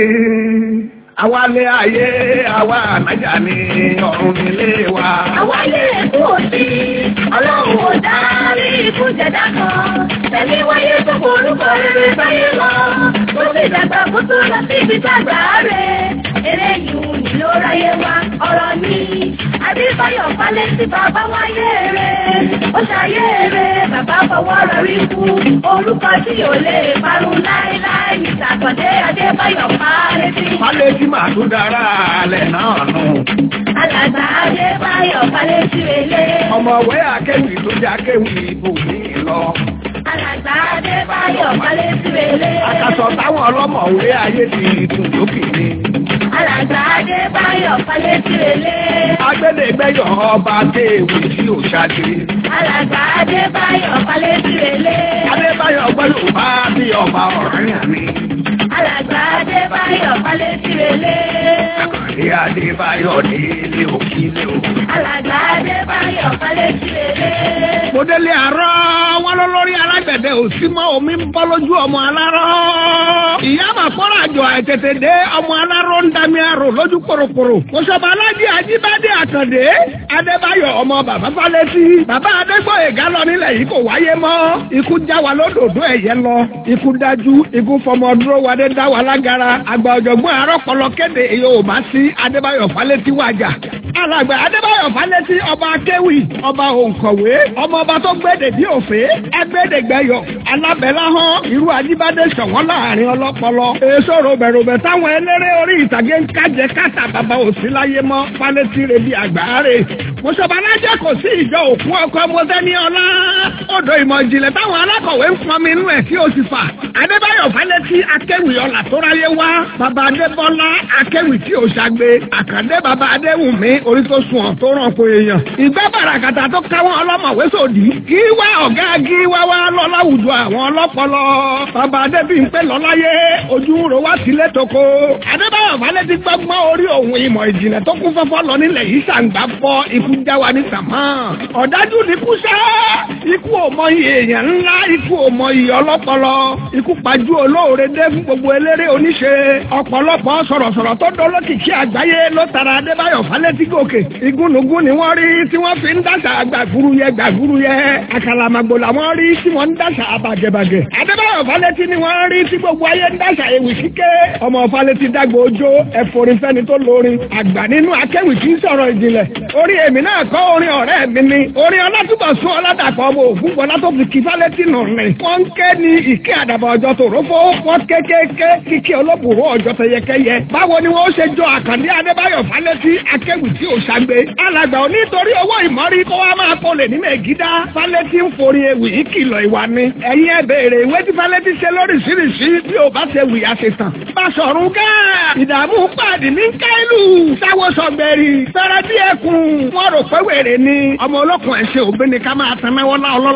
rin. Àwálé ayé àwa ànájà ni ọ̀run nílé wa. Àwálé èkó sí ọlọ́run ò dárí ikú jẹ̀dá kan. Tẹ̀lé wáyé tó forúkọ rere báyé lọ. Ó sì dàgbà kó tó lọ sí ibi tàgbà rẹ̀. Eré yìí ni ló ráyé wá ọ̀rọ̀ ni. Adébáyọ̀ falẹ̀ sí bàbá wáyé rẹ̀. Ó ṣayé rẹ̀ bàbá fọwọ́ rẹ̀ rí kú. Orúkọ tí ò lè parun láéláé ní Sàkọ̀dé Adébáyọ̀ falẹ̀ sí. Fálétí màá tún dára alẹ̀ náà nù. Alàgbà Adébáyọ̀ falẹ̀ sí relé. Ọmọwé akéwì tó jẹ́ akéwì ibòmí lọ. Alàgbà Adébáyọ̀ falẹ̀ sí relé. Àkàsọ̀ táwọn ọlọ́mọ̀wé ayé ti dùn lókè ni. Alàgbà Adébáyọ̀ falẹ̀ sí relé. Agbẹ́dẹ̀gbẹ́yọ̀ ọba téèwì tí ò ṣáde. Alàgbà Adébáyọ̀ falẹ̀ sí relé. Adébáyọ̀ gbọ́ Yorùbá bí ọba ọ̀rẹ́ mi. Alàgbà Adébáyọ̀ falẹ̀ sí relé. Àkàndé Adébáyọ̀ ní ilé òkìlẹ̀ o. Alàgbà Adébáyọ̀ falẹ̀ sí relé. Mo délé àárọ̀ wọn lọ lórí alágbẹ̀dẹ òsì mọ́ omi ń bọ́ lójú ọmọ alárọ̀. Ìyá màkọ́rọ̀ àjọ àìtètè dé ọmọ alárọ̀ ń dami arò lójú pòròpòrò. Mọ̀ṣọ́ba alájí Ajíbádé Àkàndé Adébáyọ̀ ọmọ bàbá Fálétí. Bàbá Adégbòyègá lọ nílẹ̀ yìí kò wáyé mọ́. Ikú já wa lódòdó ẹ̀yẹ lọ. Ikú dájú ikú fọmọ dúró wa dé dá wa lágara. Àgbà ọ̀jọ̀gbọ́n arọ́pọlọ kéde Yorùbá sí Adébáyọ̀ Fálétí wájà. Alàgbà Adébáyọ̀ Fálétí ọba akéwì ọba òǹkọ̀wé ọmọ ọba tó gbédè bí òfé ẹgbẹ́dẹ̀gbẹ́yọ̀ alábẹ́láhán irú Ajíbádé ṣọ̀wọ́n láàrin ọlọ́pọlọ. Èso ròbẹ̀ròbẹ̀ táwọn eléré orí ìtàgé ń kájẹ káta bàbá òsì láyé mọ́ Fálétí rẹ̀ bí àgbáre. Mọ̀ṣọ́balájẹ́ kò sí ìjọ òkú ọkọ mọ́tẹ́ni ọlá. Odò ìmọ̀ ìjìnlẹ̀ táwọn alákọ̀wé ń pọn mi inú ẹ̀ tí ó sì fà. Adébáyọ̀ Fálétí akéwì ọlà tó ráyé wá. Bàbá Adébọ́lá akéwì tí ò ṣàgbé. Àkàndé bàbá Adéwùmí orí tó sùn ọ̀ tó ràn kó èèyàn. Ìgbà bàràkàtà tó káwọn ọlọ́mọ̀wé sòdì. Kí wá ọ̀gá kí wá wá lọ láwùjọ àwọn ọlọ́pọlọ. Bàbá Adébíyìnpé lọ́láyé ojú ń ro wá sílé toko. Adébáyọ̀ Fálétí gbọ́gbọ́n orí òun ìmọ̀ ìjìnlẹ̀ tó kún fọ́fọ́ lọ nílẹ̀ yìí ṣàǹgbá fọ́ ikú já wa ní sàmá. Ọ̀dájú ni kú sá. Ikú ò mọ iye èèyàn ńlá, ikú ò mọ iye ọlọ́pọlọ. Ikú pajú olóore dé fún gbogbo eléré oníṣe. Ọ̀pọ̀lọpọ̀ sọ̀rọ̀sọ̀rọ̀ tó dolókìkí àgbáyé ló tara Adébáyọ̀ Fálétí gòkè. Igúnnugún ni wọ́n rí tí wọ́n fi ń dàṣà gbàgúrú yẹ gbàgúrú yẹ. Àkàlàmàgbò làwọn rí tí wọ́n ń dàṣà àbàgẹ̀bàgẹ̀. Adébáyọ̀ Fálétí ni wọ́n rí tí gbogbo ayé ń dàṣà ewì kíké. Ọmọ Fálétí dàgbò ojó ẹ̀fọ́rin fẹ́ni tó lórin. Àgbà nínú akéwì kì í sọ̀rọ̀ ìjìnlẹ̀. Orí èmi náà kọ́ orin ọ̀rẹ́ mi ni. Orin ọlátúbọ̀sún ọládàpọ̀ ọmọ ògúnbọ̀lá tó fi kí Fálétí nù rìn. Wọ́n ń ké ní ìké àdàbọ̀ ọjọ́ tòrófó. Wọ́n kékéké kíkí olóbùrú ọjọ́ tẹyẹkẹyẹ. Báwo ni wọ́n ṣe jọ Àkàndé Adébáyọ̀ Fálétí akéwì tí ò ṣàgbé? Alàgbà ò nítorí owó ìmọ̀rí kó wá máa kọlẹ̀ ní Mẹ̀gídá. Fálétí ń forí ewì ìkìlọ̀ ìwà ni. Ẹ̀yin ẹ béèrè ìwé tí Fálétí ṣe lóríṣiríṣi bí ò bá ṣe wì àṣetàn. Báṣọ̀run ká ìdààmú pàdé ní Káìlù. Sáwọ́ sọ̀gbẹ̀rì. Fẹ́rẹ́ bí ẹkùn. Wọ́n rò pé wèrè ni. Ọmọ olókùn ẹ̀ ṣe òbí ni ká máa tan mẹ́wọ́ lá ọlọ́lá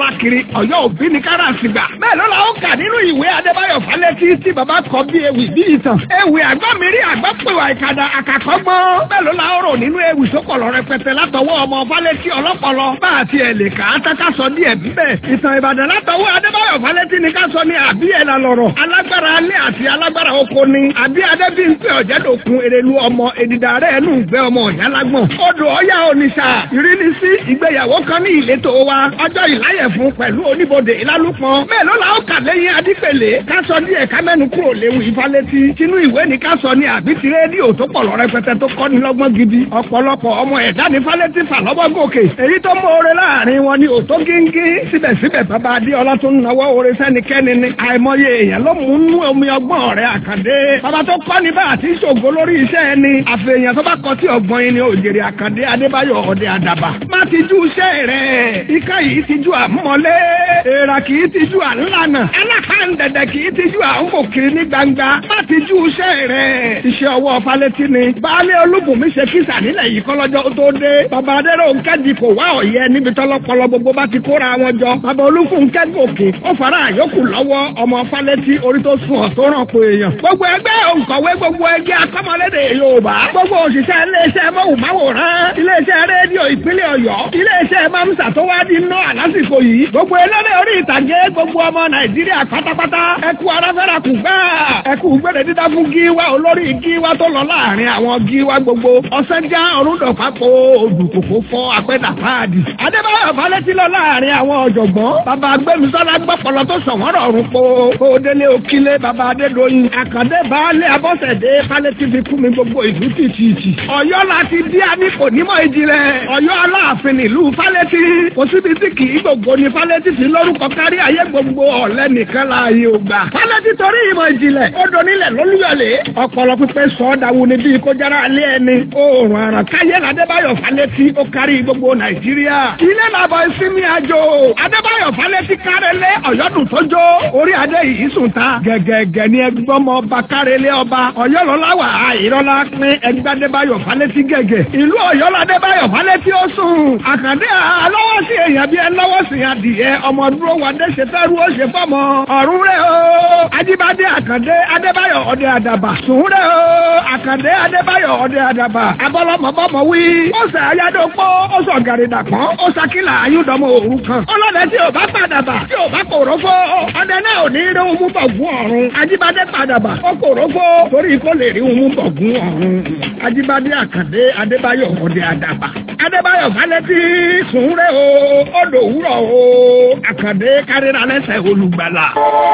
lọ́lá kiri ọ̀yọ́ òbí ní kára àsìgbà. bẹ́ẹ̀ ló la ó kà nínú ìwé adébáyọ̀ falẹ́tí tí bàbá kọ bí ewì bí ìtàn. ewì àgbọ̀mírí àgbọ̀pẹ̀wà ìkàdà àkàkọ́gbọ́n. bẹ́ẹ̀ ló la ó rò nínú ewì sókòlò rẹpẹtẹ látọwọ́ ọmọ falẹ́tí ọlọ́pọlọ. bá a ti ẹ̀ lè kà á tá ká sọ díẹ̀ bíbẹ̀. ìtàn ìbàdàn látọwọ́ adébáyọ̀ falẹ́tí ni ká sọ ní àbí ẹ̀ la lọ̀rọ̀. alágbára alẹ́ àti alágbára oko ni. àbí adébí ń pè ọ̀jẹ̀dọ̀kun erelu ọmọ èdìdà rẹ̀ ẹnu ìgbẹ́ ọmọ ìyálágbọ̀n. odò ọ̀yá oníṣà ìrínisí ìgbéyàwó kan ní ìletò wa ọjọ́ ìláyẹ̀ fún pẹ̀lú oníbodè ìlálùpọ̀n. mélòó la ó kà lẹ́yìn adípèlé ká sọ díẹ̀ ká mẹ́nu kúrò léwu ìfálétí. tinú ìwé ni ká sọ ní àbí ti rédíò tó pọ̀ lọ rẹpẹtẹ tó kọ́ni lọ́gbọ́n gidi. ọ̀pọ̀lọpọ̀ ọmọ ẹ̀dá ní fálétí fà lọ́wọ́ gòkè. èyí tó mọ́ọ́rẹ́ láàrin wọn ni òtó gíngí. síbẹ̀síbẹ̀ bàbá adéọlá tó ń nawọ́ oore sẹ́nikẹ́ni ni. àìmọye èèyàn ló mú nú omi ọgbọ́n rẹ̀ àkàndé. bàbá tó kọ́ ni bá àti ṣògo lórí iṣẹ́ ẹni. àfẹ̀yàn tó bá kọ sí ọgbọ́n yìí ni òjèrè àkàndé adébáyọ̀ ọ̀dẹ àdàbà. má ti jú iṣẹ́ rẹ̀. ìka yìí ti ju àmúmọ́lé. èèrà kì í ti ju àńlànà. alákàndẹ̀dẹ̀ kì í ti ju àńkòkiri ní gbangba. má ti jú iṣẹ́ rẹ̀. iṣẹ́ ọwọ́ falẹ́tí ni. baálé olúbùnmi ṣe kísà nílẹ̀ yìí kọ́lọ́jọ́ tó dé. bàbá adéró nkẹ́jì kò wá ọ̀yẹ́ níbi tọ́lọ́pọlọ gbogbo bá ti kóra wọn jọ. bàbá olúkún nkẹ́gòkè ó fara àyókù lọ́wọ́ ọmọ falẹ́tí orí tó sùn ọ̀ tó ràn pé èèyàn. gbogbo ẹgbẹ́ òǹkọ̀wé gbogbo ẹgbẹ́ akọ́mọlédè yorùbá. gbogbo òṣìṣẹ́ iléeṣẹ́ mọ́wùmáwòrán iléeṣẹ́ rédíò ìpínlẹ̀ ọ̀yọ́ iléeṣẹ́ mamsa tó wá di ná àlásìkò yìí. gbogbo eléré orí ìtàgé gbogbo ọmọ nàìjíríà pátápátá ẹkú aráfẹ́ra kù gbá. ẹkú gbére dídá fún gíwá olórí gíwá tó lọ láàrin àwọn gíwá gbogbo. ọ̀sẹ́njá ọ̀rúndọ̀pápọ̀ odùkòkò fọ́ apẹ́dà páàdì. adébáyọ̀ falẹ́tí lọ láàrin àwọn ọ̀jọ̀gbọ́n. bàbá agbẹ́misọ́lá gbọ́pọ̀lọ́ tó sọ̀wọ́n rọrùn po. kó délé òkílé bàbá adédọ́yìn. àkàndé baálé abọ́sẹ̀dé falẹ́tí fi kú mi gbogbo ìlú tìtìtì. ọ̀yọ́ láti dí àní kò nímọ̀ ìjìnlẹ̀. ọ̀yọ́ aláàfin ìlú falẹ́tí. kò síbi tí kì í gbogbo ní falẹ́tí fi lórúkọ kárí ayé gbogbo ọ̀lẹ́ nìkan láàyè ògbà. falẹ́tí torí ìmọ̀ ìjìnlẹ̀. ó donílẹ̀ lólúyọ̀lé. ọpọlọ pípẹ́ sọ ọ́ dàwù ní bíi kó jára alẹ́ ẹni. oòrùn àràn káyé ládébáyọ̀ falẹ́tí ó kárí gbogbo nàìjíríà. ilé làbọ̀ ìsinmi àjò. adébáyọ̀ falẹ́tí kárẹ́lẹ́ ọ̀yọ́dún tójó. orí adé yìí sùn ta. gẹ̀gẹ̀gẹ̀ ni ẹgbọ́mọ ọba kárẹ́lẹ́ ọba. ọ̀yọ́lọ́láwà àìrọ́lá pín ẹgbẹ́ adébáyọ̀ falẹ́tí gẹ̀gẹ̀. ìlú ọ̀yọ́ ládébáyọ̀ falẹ́tí ó sùn. àkàndé alọ́wọ́ sí èèyàn bíi ẹlọ́wọ́ sí adìyẹ ọmọ dúró wa dé ṣe fẹ́ ru ó ṣe fọ́mọ. ọ̀run rẹ̀ o. ajíbádé àkàndé adébáyọ̀ ọdẹ àdàbà. sùn rẹ̀ o. àkàndé adébáyọ̀ ọdẹ àdàbà. abọ́lọ́mọbọ́mọ wí. ó sẹ ayádópó ó sọ gàrìdà pọ́n ó sakílà ayúdọmọ òru kan. ọlọ́dẹ tí ò bá padàbà tí ò bá kòrófó. ọdẹ náà ò ní rí ohun bọ̀ gún ọ̀run. ajíbádé padàbà ó kòrófó torí kó lè rí ohun bọ̀ gún ọ̀run. ajíbádé àkàndé adébáyọ̀ ọdẹ àdàbà. adébáyọ̀ falẹ́tí sùn rẹ̀ o odò òwúrọ̀ o àkàndé kárìíra lẹ́sẹ̀ olùgbàlà.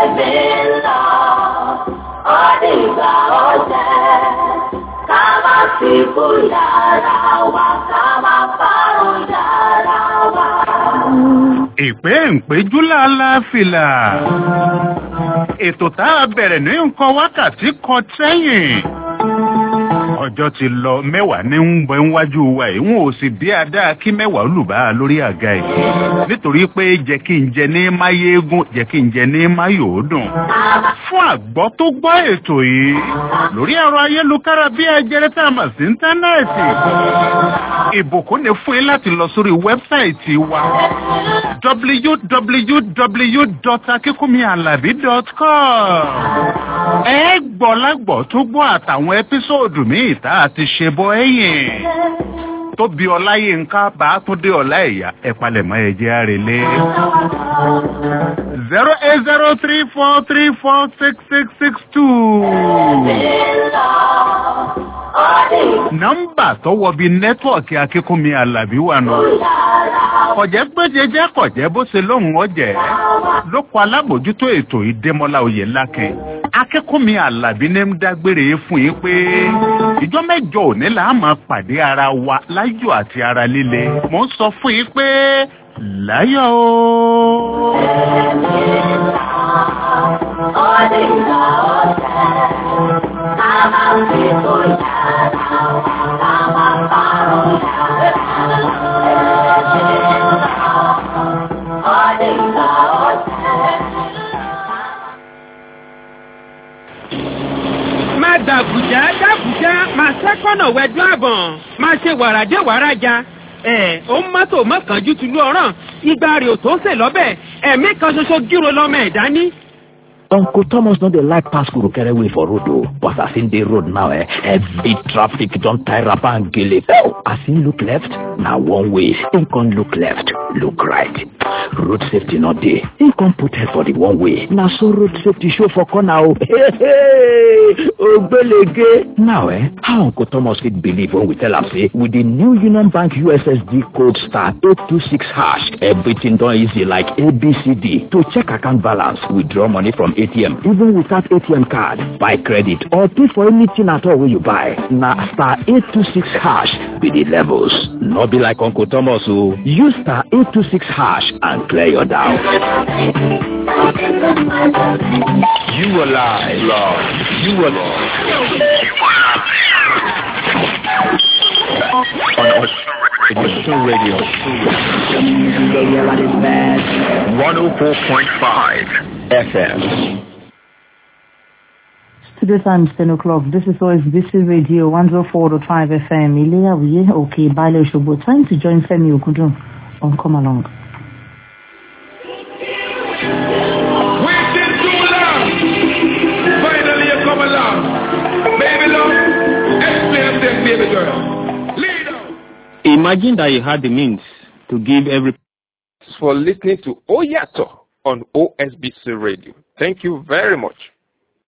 Ọdìgbà ọ̀jẹ̀ ká má fi kú yàrá wa ká má parun yàrá wa. ìpè ìpéjú láàláfìlà ètò tá a bẹ̀rẹ̀ ní nǹkan wákàtí kan sẹ́yìn ọjọ́ ti lọ mẹ́wàá ní ń bọ níwájú wa yìí wọn ò sì bí adá kí mẹ́wàá olùbá lórí àga yìí nítorí pé jẹ́ kí n jẹ ní máyégún jẹ́ kí n jẹ ní máyòódùn fún àgbọ́ tó gbọ́ ètò yìí lórí ẹ̀rọ ayélujára bí ẹjẹrẹ tá a mọ̀ sí íńtánẹ́ẹ̀tì ìbùkún ni fún yín láti lọ sórí wẹ́bsáìtì wa www.akínkúnmiàlàbí.com ẹ gbọ́ lágbọ́ tó gbọ́ àtàwọn ẹ́písòòdù míì tá a ti ṣe bọ́ ẹ̀yìn tó bí ọláyínká bá tún dé ọlá ẹ̀yà ẹ̀palẹ̀mọ́ ẹ̀jẹ̀ àrèlé. zero eight zero three four three four six six six two. nọ́mbà tó wọ bí nẹ́tíwọ̀kì akínkúnmi alábí wà nù. kọ̀jẹ́ gbẹ́jẹjẹ́ kọ̀jẹ́ bó ṣe lóhùn ọ̀jẹ̀ ló kọ alábòjútó ètò ìdẹ́mọ́lá oyè lákẹ́ akẹ́kọ̀ọ́mi alábí ní ń dágbére fún yín pé ìjọ mẹ́jọ òní là á máa pàdé ara wa láyọ̀ àti ara líle mò ń sọ fún yín pé láyọ̀ o. Ọdìgbà ọ̀jẹ̀ ká má fi kú yàrá wa ká má parun yàrá wa. Ọdìgbà ọ̀jẹ̀. máa dàbùjá dàbùjá máa sẹ́kọ̀nà wẹ̀dú àbọ̀n máa ṣe wàràdé wàràjà ẹ ó ń mọ́tò mọ́kànjú tìlú ọ̀ràn igba rè ò tó sè lọ́bẹ̀ ẹ̀mí kan ṣoṣo gírò lọ́mọ ẹ̀dá ní. Uncle Thomas no dey like pass Kurukere way for road o, but as him dey road now, eh, heavy traffic don tie wrapper and gele. As him look left, na one way. Him come look left, look right. Road safety no dey. Him come put head for the one way. Na so road safety show for corner o. Hey, hey, Ogbelege. Now, eh, how Uncle Thomas fit believe when we tell am say with the new Union Bank USSD code star 826 hash, everything don easy like ABCD to check account balance, withdraw money from ATM even without ATM card, buy credit or pay for anything at all wey you buy. Na star 826 hash be the levels. No be like Uncle Thomas o. Use star 826 hash and clear your doubt. You are live. Love. You are live. On Osun Radio. 104.5 FM. Studio time is 10 o'clock. This is OSBC Radio 104.5 FM. Ilea Wiye, okay, Baile Shobo. Time to join Femi Okudun on Come Along. Waiting too long. Finally you come along. Baby love, explain this baby girl. Imagine that you had the means to give every for listening to Oyato on OSBC Radio. Thank you very much.